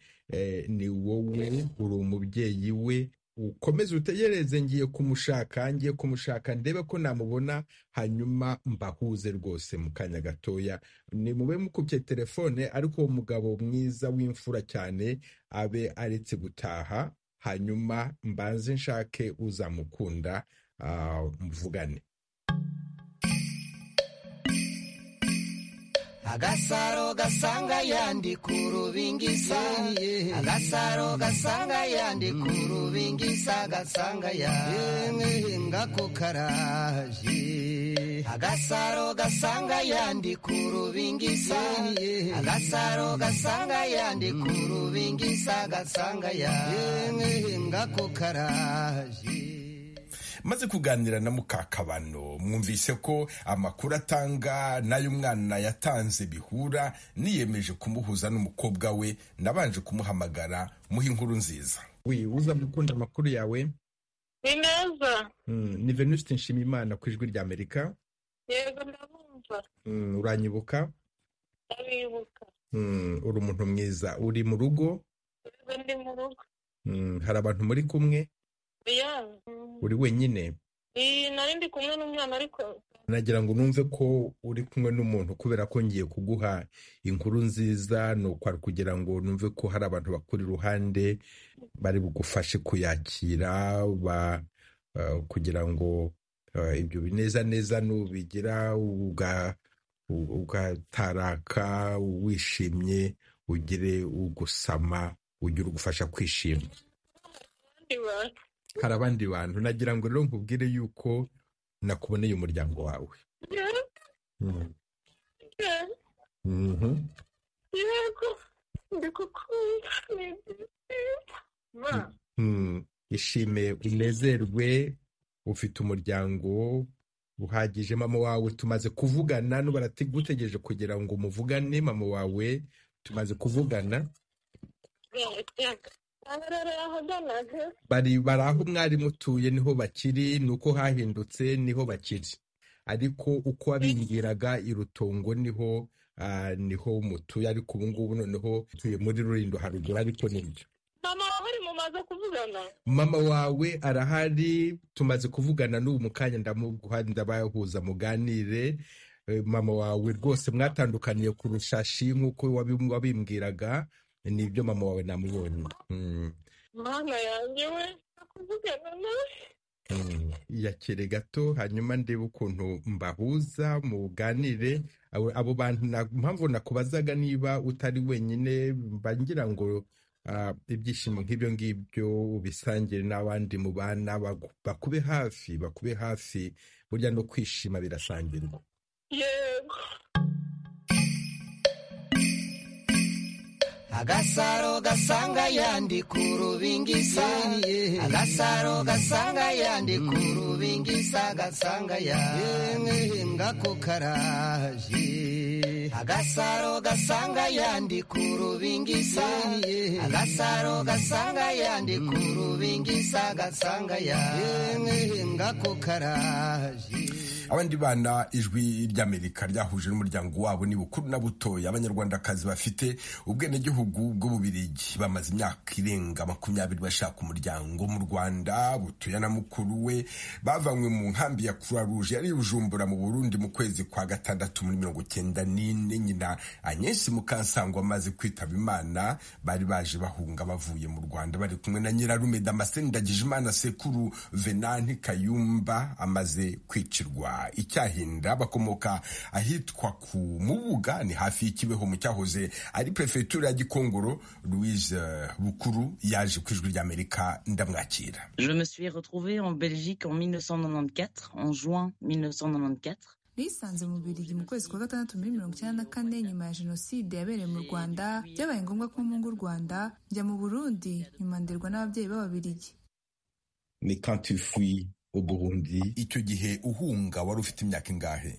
ni wowe uri umubyeyi we ukomeze utegereze ngiye kumushaka ngiye kumushaka ndebe ko namubona hanyuma mbahuze rwose mu kanya gatoya ni mube mukubye telefone ariko uwo mugabo mwiza w'imfura cyane abe aretse gutaha hanyuma mbanze nshake uzamukunda mvugane agasaro gasanga yandi ku rubingisa agasaro gasanga yandi ku rubingisa gasanga yandi ngako karaje agasaro gasanga yandi ku rubingisa agasaro gasanga yandi ku rubingisa gasanga yandi ngako karaje maze kuganira na mukakabano mwumvise ko amakuru atanga n'ay'umwana yatanze bihura niyemeje kumuhuza n'umukobwa we nabanje kumuhamagara muha inkuru nziza we uza gukunda amakuru yawe ni meza ni venuste nshimiyimana ku ijwi ry'amerika yego ndabumva uranyibuka ndabibuka uri umuntu mwiza uri mu rugo ndi mu rugo hari abantu muri kumwe uri wenyine nari ndi kumwe n'umwana ariko nagira ngo numve ko uri kumwe n'umuntu kubera ko ngiye kuguha inkuru nziza ni ukwari kugira ngo numve ko hari abantu bakuri iruhande bari bugufashe kuyakira kugira ngo ibyo bineza neza nubigira ugataraka wishimye ugire ugusama ugire ugufasha kwishima abantu hari abandi bantu nagira ngo rero nkubwire yuko nakuboneye umuryango wawe yego ndikukunda ni byiza ishime unezerwe ufite umuryango uhagije mama wawe tumaze kuvugana baragutegereje kugira ngo muvugane mama wawe tumaze kuvugana bari bari aho mwari mutuye niho bakiri ni uko hahindutse niho bakiri ariko uko wabingiraga irutongo niho niho mutuye ariko ubu ngubu noneho utuye muri rurindo haruguru ariko nibyo mama wawe mumaze kuvugana mama wawe arahari tumaze kuvugana n'ubu mu kanya ndabahuza muganire mama wawe rwose mwatandukaniye kurusha shi nk'uko wabimbwiraga nibyo mama wawe namubonye mwana yanjye we kuvugana nawe yakire gato hanyuma ndebe ukuntu mbahuza muganire abo bantu mpamvu nakubazaga niba utari wenyine mbangira ngo ibyishimo nk'ibyo ngibyo ubisangire n'abandi mu bana bakube hafi bakube hafi burya no kwishima birasangirwa yego agasaro gasanga yandi ku rubingisa agasaro gasanga yandi ku rubingisa gasanga yandi ngakokaraje agasaro gasanga yandi ku rubingisa agasaro gasanga yandi ku rubingisa gasanga yandi ngakokaraje abandi bana ijwi ry'amerika ryahuje n'umuryango wabo ni bukuru na butoya abanyarwandakazi bafite ubwenegihugu bw'ububirigi bamaze imyaka irenga makumyabiri bashaka umuryango mu rwanda butuya na mukuru we bavanywe mu nkambi ya croix rouge yari bujumbura mu burundi mu kwezi kwa gatandatu muri mirongo cyenda n'ine nyina anyenshi mukansangwa amaze kwitaba imana bari baje bahunga bavuye mu rwanda bari kumwe na nyirarume damascene ndagijimana sekuru venanti kayumba amaze kwicirwa icyahinda bakomoka ahitwa ku mubuga ni hafi y'ikibeho mu cyahoze ari perefegitura ya gikongoro louise bukuru yaje ku ijwi ry'amerika ndamwakira nisanze mu birigi mu kwezi kwa gatandatu muri mirongo icyenda na kane nyuma ya jenoside yabereye mu rwanda byabaye ngombwa ko mpunga u rwanda njya mu burundi nyuma nderwa n'ababyeyi b'ababirigi ni kantifuyi uburundi icyo gihe uhunga wari ufite imyaka ingahe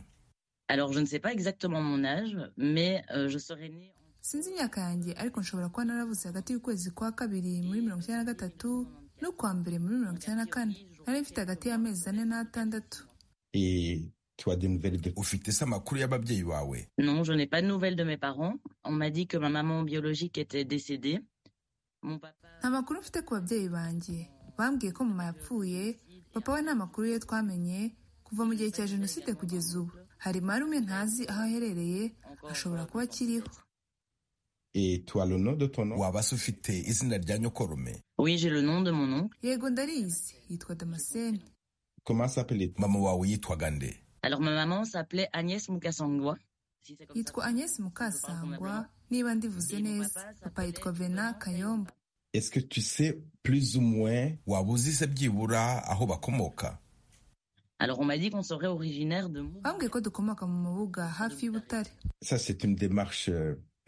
sinzi imyaka yanjye ariko nshobora kuba naravutse hagati y'ukwezi kwa kabiri muri mirongo icyenda na gatatu no kuwa mbere muri mirongo icyenda na kane nari mfite hagati y'amezi ane n'atandatu ufite se amakuru y'ababyeyi bawe nta makuru mfite ku babyeyi banjye bambwiye ko mama yapfuye papa we nta makuru ye twamenye kuva mu gihe cya jenoside kugeza ubu hari marume ntazi aho aherereye ashobora kuba akiriho waba se ufite izina rya nyokorume yego ndarizi yitwa damascene mama wawe yitwaga nde yitwa agnes mukasangwa niba ndivuze neza papa yitwa vena kayombo est-ce que tu sais plus ou moins waba uzi se byibura aho bakomoka bambwiye ko dukomoka mu mubuga hafi y'ubutare ça c'est une démarche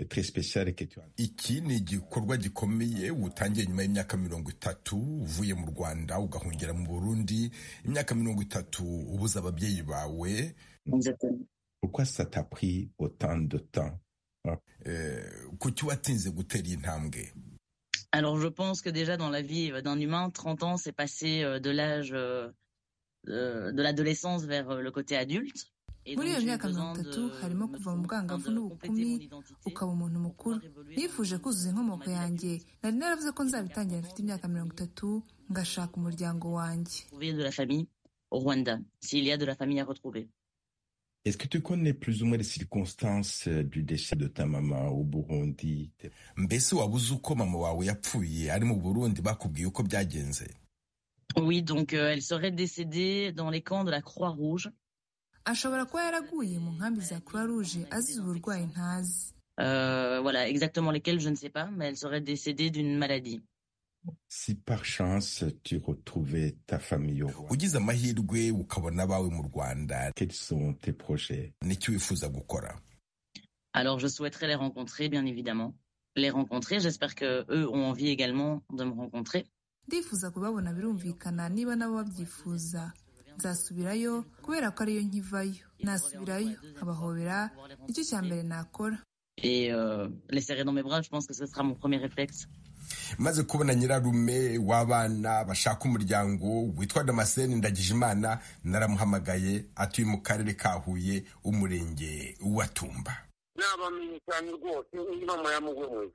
très spéciale que tu as iki ni igikorwa gikomeye utangiye nyuma y'imyaka mirongo itatu uvuye mu rwanda ugahungira mu burundi imyaka mirongo itatu ubuze ababyeyi bawe pourquoi ça t'a pris autant de temps kuki watinze gutera iyi ntambwe Alors je pense que déjà dans la vie d'un humain, 30 ans, c'est passé de l'âge de l'adolescence vers le côté adulte. muri iyo myaka mirongo itatu harimo kuva mu bwangavu n'ubukumi ukaba umuntu mukuru nifuje kuzuza inkomoko yanjye nari naravuze ko nzabitangira mfite imyaka mirongo itatu ngashaka umuryango wanjye Est-ce que tu connais plus ou moins les circonstances du décès de ta maman au Burundi? Mbese wabuze uko mama wawe yapfuye ari mu Burundi bakubwiye uko byagenze? Oui, donc euh, elle serait décédée dans les camps de la Croix-Rouge. Ashobora kuba yaraguye mu nkambi za Croix Rouge azize uburwayi ntazi. Euh, voilà, exactement lesquels je ne sais pas, mais elle serait décédée d'une maladie. si par chance tu retrouvais ta famille au Rwanda ugize amahirwe ukabona abawe mu Rwanda quels sont tes projets n'icyo wifuza gukora Alors, je souhaiterais les rencontrer, bien évidemment. Les rencontrer, j'espère que eux ont envie également de me rencontrer. ndifuza kubabona birumvikana niba nabo babyifuza nzasubirayo kubera ko ariyo nkivayo nasubirayo nkabahobera nicyo cya mbere nakora Et euh, les serrer dans mes bras, je pense que ce sera mon premier réflexe. maze kubona nyirarume w'abana bashaka umuryango witwa damascene ndagijimana naramuhamagaye atuye mu karere ka huye umurenge wa tumba nabamenye cyane rwose n'imama yamugomoye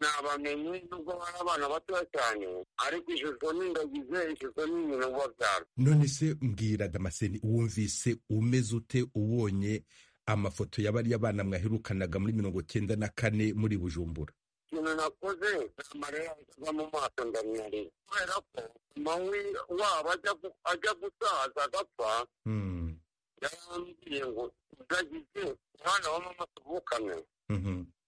nabamenye nubwo bari abana batoya cyane ariko ishusho n'indagize ishusho ni nyina ubabyara none se mbwira damascene wumvise umeze ute ubonye amafoto ya bariya bana mwaherukanaga muri mirongo cyenda na kane muri bujumbura ikintu nakoze amarira aza mu maso ndamyarira kubera ko mawi wabo ajya gu- ajya gusaza agapfa yarambwiye ngo uzagize umwana wa mama tuvukanwe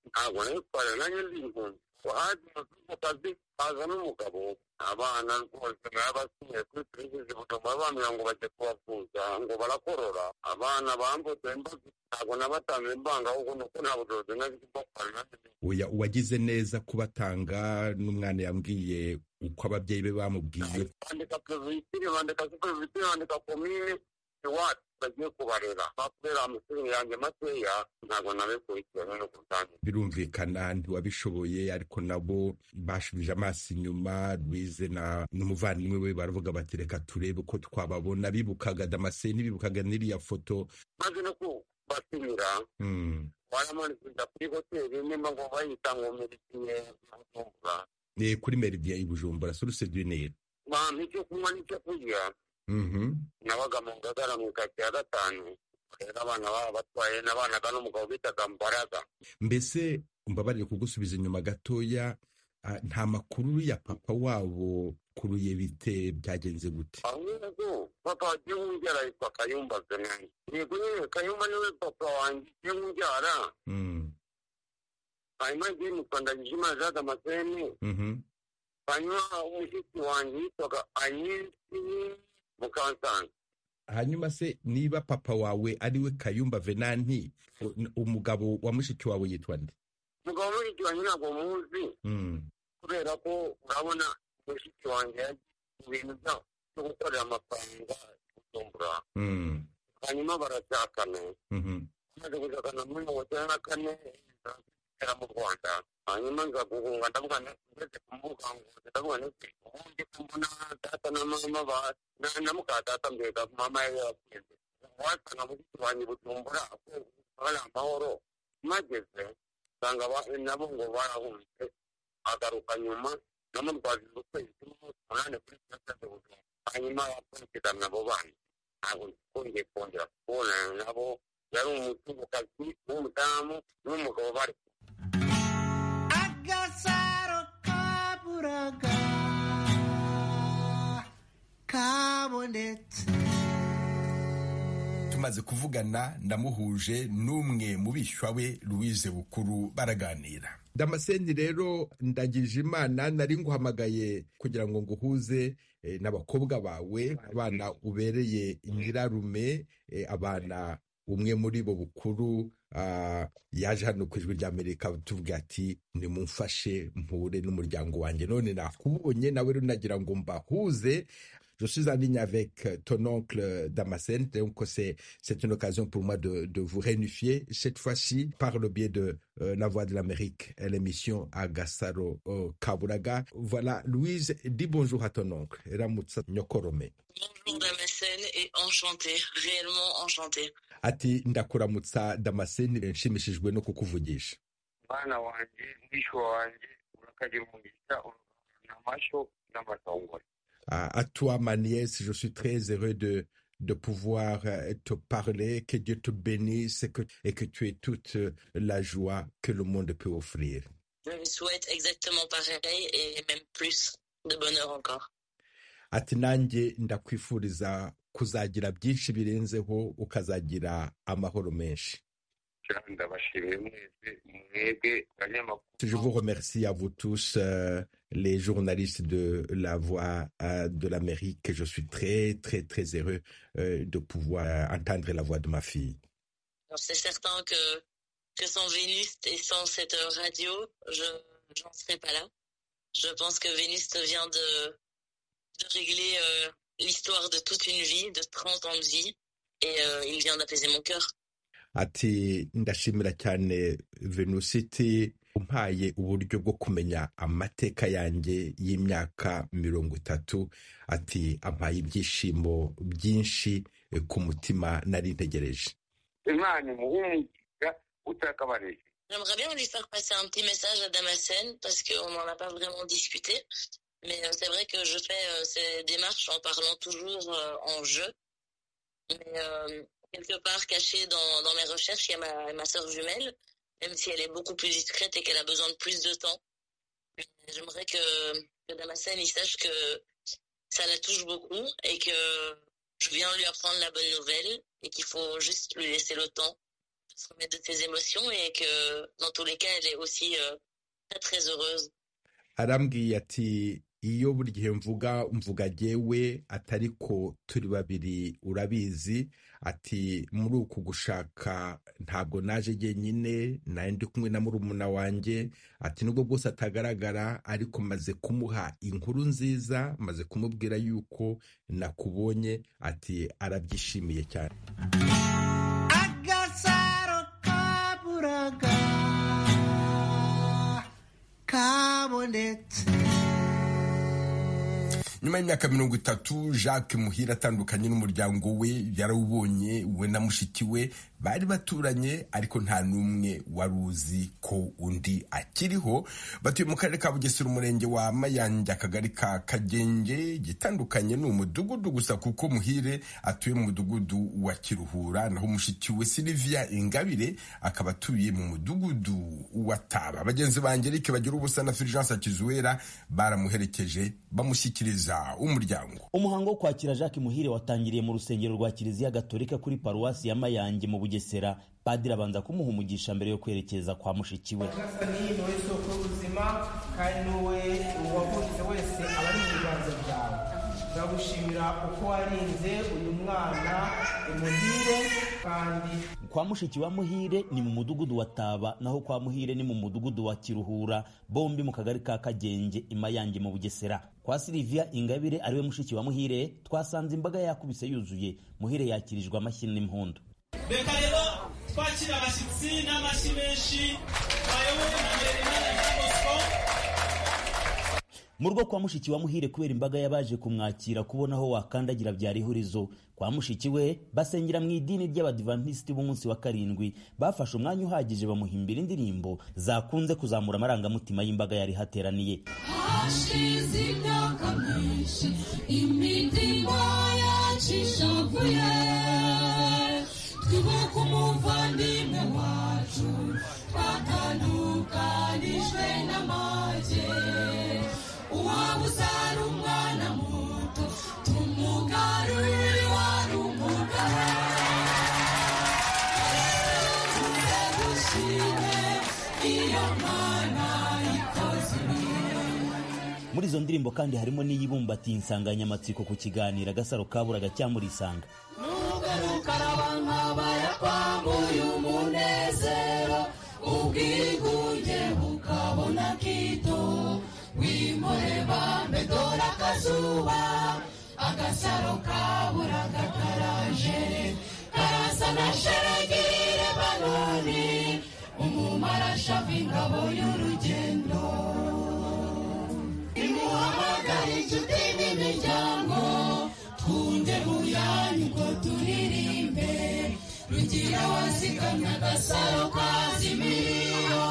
ntabwo nayitwara nanjye ndi impunzi wahazi mu kazi haza n'umugabo abana rwose nabasiye kuri serivisi butuma bambwira ngo bajye kubavuza ngo barakorora abana bambutse imbaga ntabwo nabatanze imbanga ahubwo nuko nta bushobozi nari kubakora nanjye oya uwagize neza kubatanga n'umwana yambwiye uko ababyeyi be bamubwiye bandika perezida bandika superezida bandika komine iwacu bagiye kubarera kubera amashuri yanjye makeya ntabwo nabikurikirana no kutangira birumvikana ntiwabishoboye ariko nabo bashubije amaso inyuma rwize na n'umuvandimwe we baravuga bati reka turebe uko twababona bibukaga damascene bibukaga n'iriya foto maze no kubatumira Mm. baramanukira kuri hoteli nimba ngo bayita ngo merikiye bujumbura Eh, kuri meridiya i bujumbura suruse du nil bampa icyo kunywa n'icyo kurya Mhm. nabaga mu ngagara mu ikati ya gatanu rero abana baba batwaye nabanaga n'umugabo bitaga mbaraga mbese mbabarire kugusubiza inyuma gatoya ah, nta makuru ya papa wabo kuruye bite byagenze gute ahubwo papa wagiye umbyara yitwa kayumba venani yego nyine kayumba niwe papa wanjye ugiye umbyara hanyuma igihe mutwandagije imana jade amaseni hanyuma umushyitsi wanjye yitwaga anyisi mukansanga hanyuma se niba papa wawe ariwe kayumba venanti u- n- umugabo wa mushiki wawe yitwa nde umugabo w'umushitsi wanjye ntabwo muzi kubera ko urabona umushitsi wanjye yagize ibintu byabo byo gukorera amafaranga gutumbura hanyuma barashakana maze gushakana muri mirongo icyenda na kane nzagera mu rwanda hanyuma nza guhunga ndavuga ndetse kumbuga ngo ndavuga ndetse ubundi kumbona data na mama ba na- na muka data mbega mama yari yapfuye wasanga muri kibanyi butumbura ko hari amahoro mageze usanga ba- nabo ngo barahunze agaruka nyuma namutwajije ukwezi kumwe umunani kuri sitasiyo de bujumbura hanyuma akurikirana abo bana ntabwo twongeye kongera kubonana nabo yari umuzungukazi w'umudamu n'umugabo bari agasaro kaburaga kabonetse tumaze kuvugana ndamuhuje n'umwe mu bishywa we louise bukuru baraganira damascene rero ndagije imana nari nguhamagaye kugira ngo nguhuze eh, n'abakobwa bawe abana ubereye nyirarume eh, abana umwe muri bo bukuru ah, yaje hano ku ijwi ry'amerika tuvuga ati nimumfashe mpure n'umuryango wanjye none nakubonye nawe rero nagira ngo mbahuze Je suis en ligne avec euh, ton oncle euh, Damascène, donc c'est c'est une occasion pour moi de, de vous réunifier, cette fois-ci par le biais de euh, La Voix de l'Amérique, et l'émission Agassaro euh, Kaburaga. Voilà, Louise, dis bonjour à ton oncle, Ramutsa Nyokorome. Bonjour Damascène et enchantée, réellement enchantée. Ati ndakuramutsa Damascène, nshimishijwe no kukuvugisha. mwana wanjye mwisho wanjye urakagira umugisha urakagira amashyo n'amatongore À, à toi, ma nièce, je suis très heureux de, de pouvoir euh, te parler. Que Dieu te bénisse et que, et que tu aies toute euh, la joie que le monde peut offrir. Je lui souhaite exactement pareil et même plus de bonheur encore. ati nanjye ndakwifuriza kuzagira byinshi birenzeho ukazagira amahoro menshi Je vous remercie à vous tous, euh, les journalistes de La Voix euh, de l'Amérique. Je suis très, très, très heureux euh, de pouvoir entendre la voix de ma fille. C'est certain que, que sans Vénus et sans cette radio, je n'en serais pas là. Je pense que Vénus vient de, de régler l'histoire de toute une vie, de 30 ans de vie, et il vient d'apaiser mon cœur. ati ndashimira cyane venusiti umpaye uburyo bwo kumenya amateka yanjye y'imyaka mirongo itatu ati ampaye ibyishimo byinshi ku mutima nari ntegereje imana umuhunga utakabarije J'aimerais bien lui faire passer un petit message à Damasen parce qu'on n'en a pas vraiment discuté. Mais c'est vrai que je fais ces démarches en parlant toujours en jeu. Mais euh quelque part cachée dans, dans, mes recherches, il y a ma, ma soeur jumelle, même si elle est beaucoup plus discrète et qu'elle a besoin de plus de temps. J'aimerais que, que Damasen il sache que ça la touche beaucoup et que je viens lui apprendre la bonne nouvelle et qu'il faut juste lui laisser le temps de se remettre de ses émotions et que dans tous les cas, elle est aussi euh, très très heureuse. Adam Guillati. iyo buri gihe mvuga mvuga yewe atari ko turi babiri urabizi ati muri uku gushaka ntabwo naje njyenyine nawe ndi kumwe na murumuna wanjye ati nubwo bwose atagaragara ariko maze kumuha inkuru nziza maze kumubwira yuko nakubonye ati arabyishimiye cyane agasaro kaburaga kabonetse nyuma y'imyaka mirongo itatu jacques muhira atandukanye n'umuryango we yarawubonye we na mushiki we bari baturanye ariko nta n'umwe wari uzi ko undi akiriho batuye mu karere ka bugesera umurenge wa mayange akagari ka kagenge gitandukanye ni umudugudu gusa kuko muhire atuye mu mudugudu wa kiruhura naho mushiki we silivia ingabire akaba atuye mu mudugudu wa taba bagenzi ba angelike bagira ubusa na fulgence akizuwera baramuherekeje bamushyikiriza umuryango umuhango wo kwakira jacques muhire watangiriye mu rusengero rwa kiliziya gatolika kuri paruwasi ya mayange mu bugesera padiri abanza kumuha umugisha mbere yo kwerekeza kwa mushiki we ni wowe soko y'ubuzima kandi ni wowe uwavutse wese aba ari mu biganza byawe turagushimira uko warinze uyu mwana muhire kandi kwa mushiki wa muhire ni mu mudugudu wa taba naho kwa muhire ni mu mudugudu wa kiruhura bombi mu kagari ka kagenge imayange mu bugesera kwa silivia ingabire ariwe mushiki wa muhire twasanze imbaga yakubise yuzuye muhire yakirijwe amashyi n'impundu reka rero twakira abashyitsi n'amashyi menshi bayobowe na merimana na bosco mu rugo kwa mushiki wa muhire kubera imbaga y'abaje kumwakira kubona aho wakandagira byari ihurizo kwa mushiki we basengera mu idini ry'abadivantisiti b'umunsi wa karindwi bafashe umwanya uhagije bamuhimbira indirimbo zakunze kuzamura amarangamutima y'imbaga yari hateraniye hashize imyaka myinshi imitima yacu ishavuye twibuka umuvandimwe wacu twatandukanijwe n'amage uwaba uzara umwana muto tumugarurire wari umugabo iyo mwana ikoze muri izo ndirimbo kandi harimo n'iyibumbatiye insanganyamatsiko ku kiganiro agasaro kaburaga cyamurisanga nugaruka arabankabaya kwamuye umunezero ubwigunge bukabona kito wimureba medora akazuba agasaro kaburaga karaje karasa na sheragire banoni umumarashava ingabo y'urugendo imuhamagara inshuti n'imiryango twunge muyanyu ngo turirimbe rugira wazigamye agasaro kazimiyo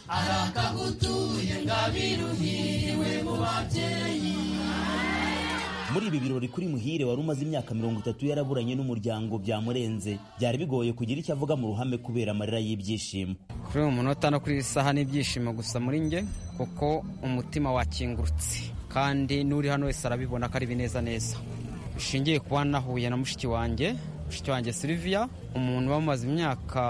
arakagutuye ngabiruhiriwe mu babyeyi muri ibi birori kuri muhire wari umaze imyaka mirongo itatu yaraburanye n'umuryango byamurenze byari bigoye kugira icyo avuga mu ruhame kubera amarira y'ibyishimo kuri uyu munota no kuri iyi saha n'ibyishimo gusa muri nge kuko umutima wakingurutse kandi n'uri hano wese arabibona ko ari bineza neza bishingiye kuba nahuye na mushiki wanjye mushiki wanjye Sylvia umuntu uba mumaze imyaka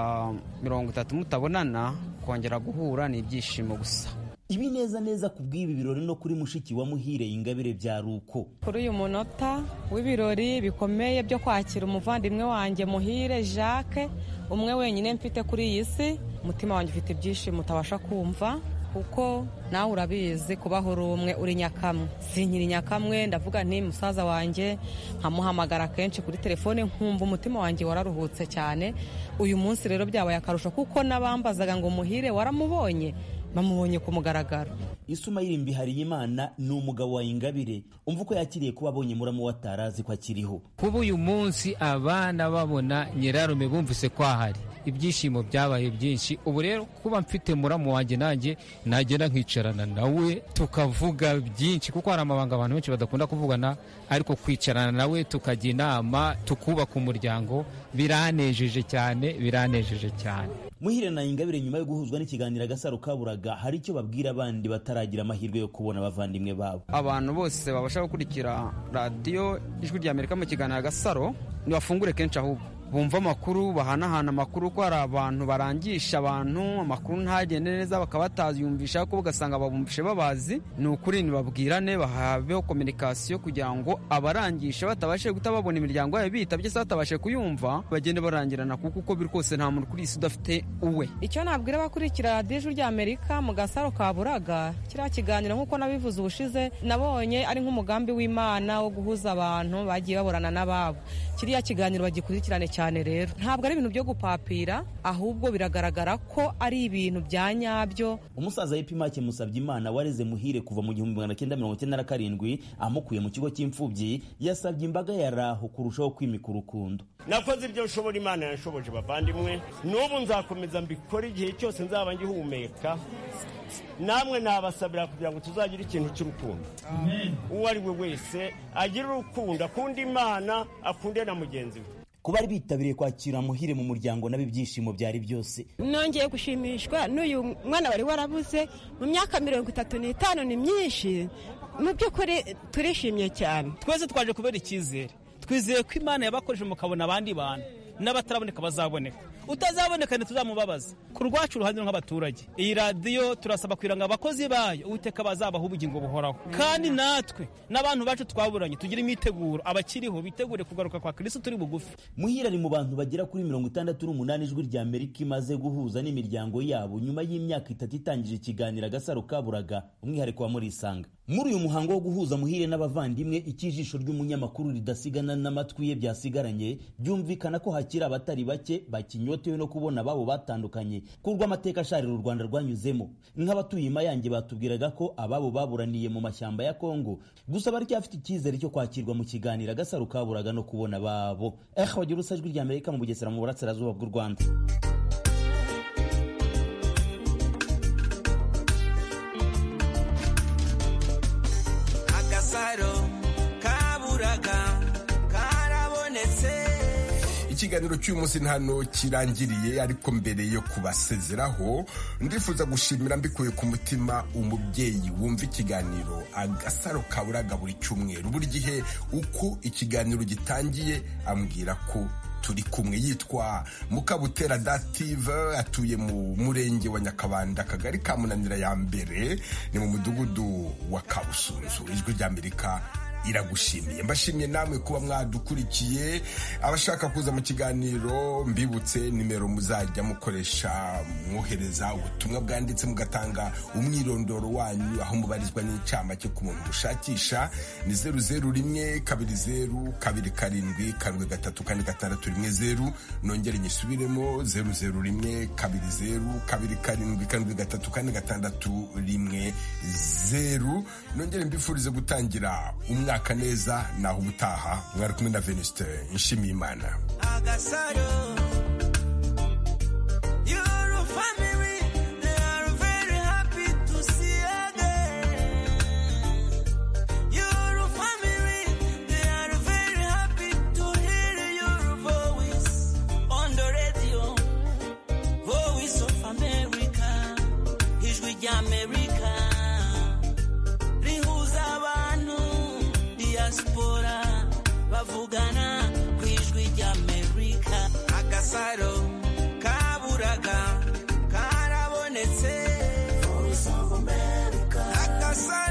mirongo itatu mutabonana kongera guhura ni ibyishimo gusa ibi neza neza ku bw'ibi birori no kuri mushiki wa muhire ingabire bya ruko kuri uyu munota w'ibirori bikomeye byo kwakira umuvandimwe wanjye muhire jacques umwe wenyine mfite kuri iyi si umutima wanjye ufite ibyishimo utabasha kumva kuko nawe urabizi kubaho uri umwe uri nyakamwe si nkiri nyakamwe ndavuga nti musaza wanjye nkamuhamagara kenshi kuri telefone nkumva umutima wanjye wararuhutse cyane uyu munsi rero byabaye akarusho kuko n'abambazaga ngo muhire waramubonye bamubonye ku mugaragaro isumayiri mbihariyimana ni umugabo wa ingabire umva uko yakiriye kuba abonye muramu watarazi ko akiriho kuba uyu munsi abana babona nyirarume bumvise ko ahari ibyishimo byabaye byinshi ubu rero kuba mfite muramu wanjye nanjye nagenda nkicarana nawe tukavuga byinshi kuko hari amabanga abantu benshi badakunda kuvugana ariko kwicarana nawe tukajya inama tukubaka umuryango biranejeje cyane biranejeje cyane muhire na ingabire nyuma yo guhuzwa n'ikiganiro agasaro kaburaga hari icyo babwira abandi bataragira amahirwe yo kubona abavandimwe babo abantu bose babasha gukurikira radiyo ijwi rya amerika mu kiganiro agasaro ntibafungure kenshi ahubwo bumva amakuru bahanahana amakuru ko hari abantu barangisha abantu amakuru ntagende neza bakaba batayumvisha ko ugasanga babumvishe babazi ni ukuri ntibabwirane bahabeho kominikasiyo kugira ngo abarangisha batabashe guta babona imiryango yabo bitabye se batabashe kuyumva bagende barangirana kuko uko biri kose nta muntu kuri iyi si udafite uwe icyo nabwira abakurikira radiyo ijwi rya amerika mu gasaro ka buraga kiriya kiganiro nk'uko nabivuze ubushize nabonye ari nk'umugambi w'imana wo guhuza abantu bagiye baburana n'ababo kiriya kiganiro bagikurikirane cyane rero ntabwo ari ibintu byo gupapira ahubwo biragaragara ko ari ibintu bya nyabyo umusaza w'ipimake musabye imana wareze muhire kuva mu gihumbi magana cyenda mirongo icyenda na karindwi amukuye mu kigo cy'imfubyi yasabye imbaga ya raho kurushaho kwimika urukundo nakoze ibyo nshobora imana yanshoboje bavandimwe n'ubu nzakomeza mbikora igihe cyose nzaba ngihumeka namwe nabasabira kugira ngo tuzagire ikintu cy'urukundo uwo ari we wese agire urukundo akunda imana akunde na mugenzi we ku bari bitabiriye kwakira muhire mu muryango nabo ibyishimo byari byose nongeye gushimishwa n'uyu mwana wari warabuze mu myaka mirongo itatu n'itanu ni myinshi mu by'ukuri turishimye cyane twese twaje kubera icyizere twizeye ko imana yabakoresheje mukabona abandi bantu n'abataraboneka bazaboneka utazaboneka ntituzamubabaza ku rwacu uruhande nk'abaturage iyi radiyo turasaba kwiranga abakozi bayo uwiteka bazabaho ubugingo buhoraho kandi natwe n'abantu bacu twaburanye tugira imiteguro abakiriho bitegure kugaruka kwa kirisi turi bugufi muhira ari mu bantu bagera kuri mirongo itandatu n'umunani ijwi rya amerika imaze guhuza n'imiryango yabo nyuma y'imyaka itatu itangije ikiganiro agasaro kaburaga umwihariko wa murisanga muri uyu muhango wo guhuza muhire n'abavandimwe icyijisho ry'umunyamakuru ridasigana n'amatwi ye byasigaranye byumvikana ko hakiri abatari bake bakinywa batewe no kubona ababo batandukanye kubwo amateka asharira u rwanda rwanyuzemo nk'abatuye imayange batubwiraga ko ababo baburaniye mu mashyamba ya kongo gusa baracyafite icyizere cyo kwakirwa mu kiganiro agasaro kaburaga no kubona ababo eh wagira urusajwi rya amerika mu bugesera mu burasirazuba bw'u rwanda agasaro kaburaga karabonetse ikiganiro cy'uyu munsi hano kirangiriye ariko mbere yo kubasezeraho ndifuza gushimira mbikuye ku mutima umubyeyi wumva ikiganiro agasaro kaburaga buri cyumweru buri gihe uko ikiganiro gitangiye ambwira ko turi kumwe yitwa mukabutera dative atuye mu murenge wa nyakabanda akagari ka munanira ya mbere ni mu mudugudu wa kabusunzu ijwi ry'amerika iragushimiye mbashimiye namwe kuba mwadukurikiye abashaka kuza mu kiganiro mbibutse nimero muzajya mukoresha mwohereza ubutumwa bwanditse mugatanga umwirondoro wanyu aho mubarizwa n'incamake ku muntu mushakisha ni zeru zeru rimwe kabiri zeru kabiri karindwi karindwi gatatu kane gatandatu rimwe zeru nongere nyisubiremo zeru zeru rimwe kabiri zeru kabiri karindwi karindwi gatatu kane gatandatu rimwe zeru nongere mbifurize gutangira umwaka mwaka neza naho ubutaha mwari kumwe na venuste nshimiye imana diaspora bavugana ku ijwi ry'amerika agasaro kaburaga karabonetse voice of america agasaro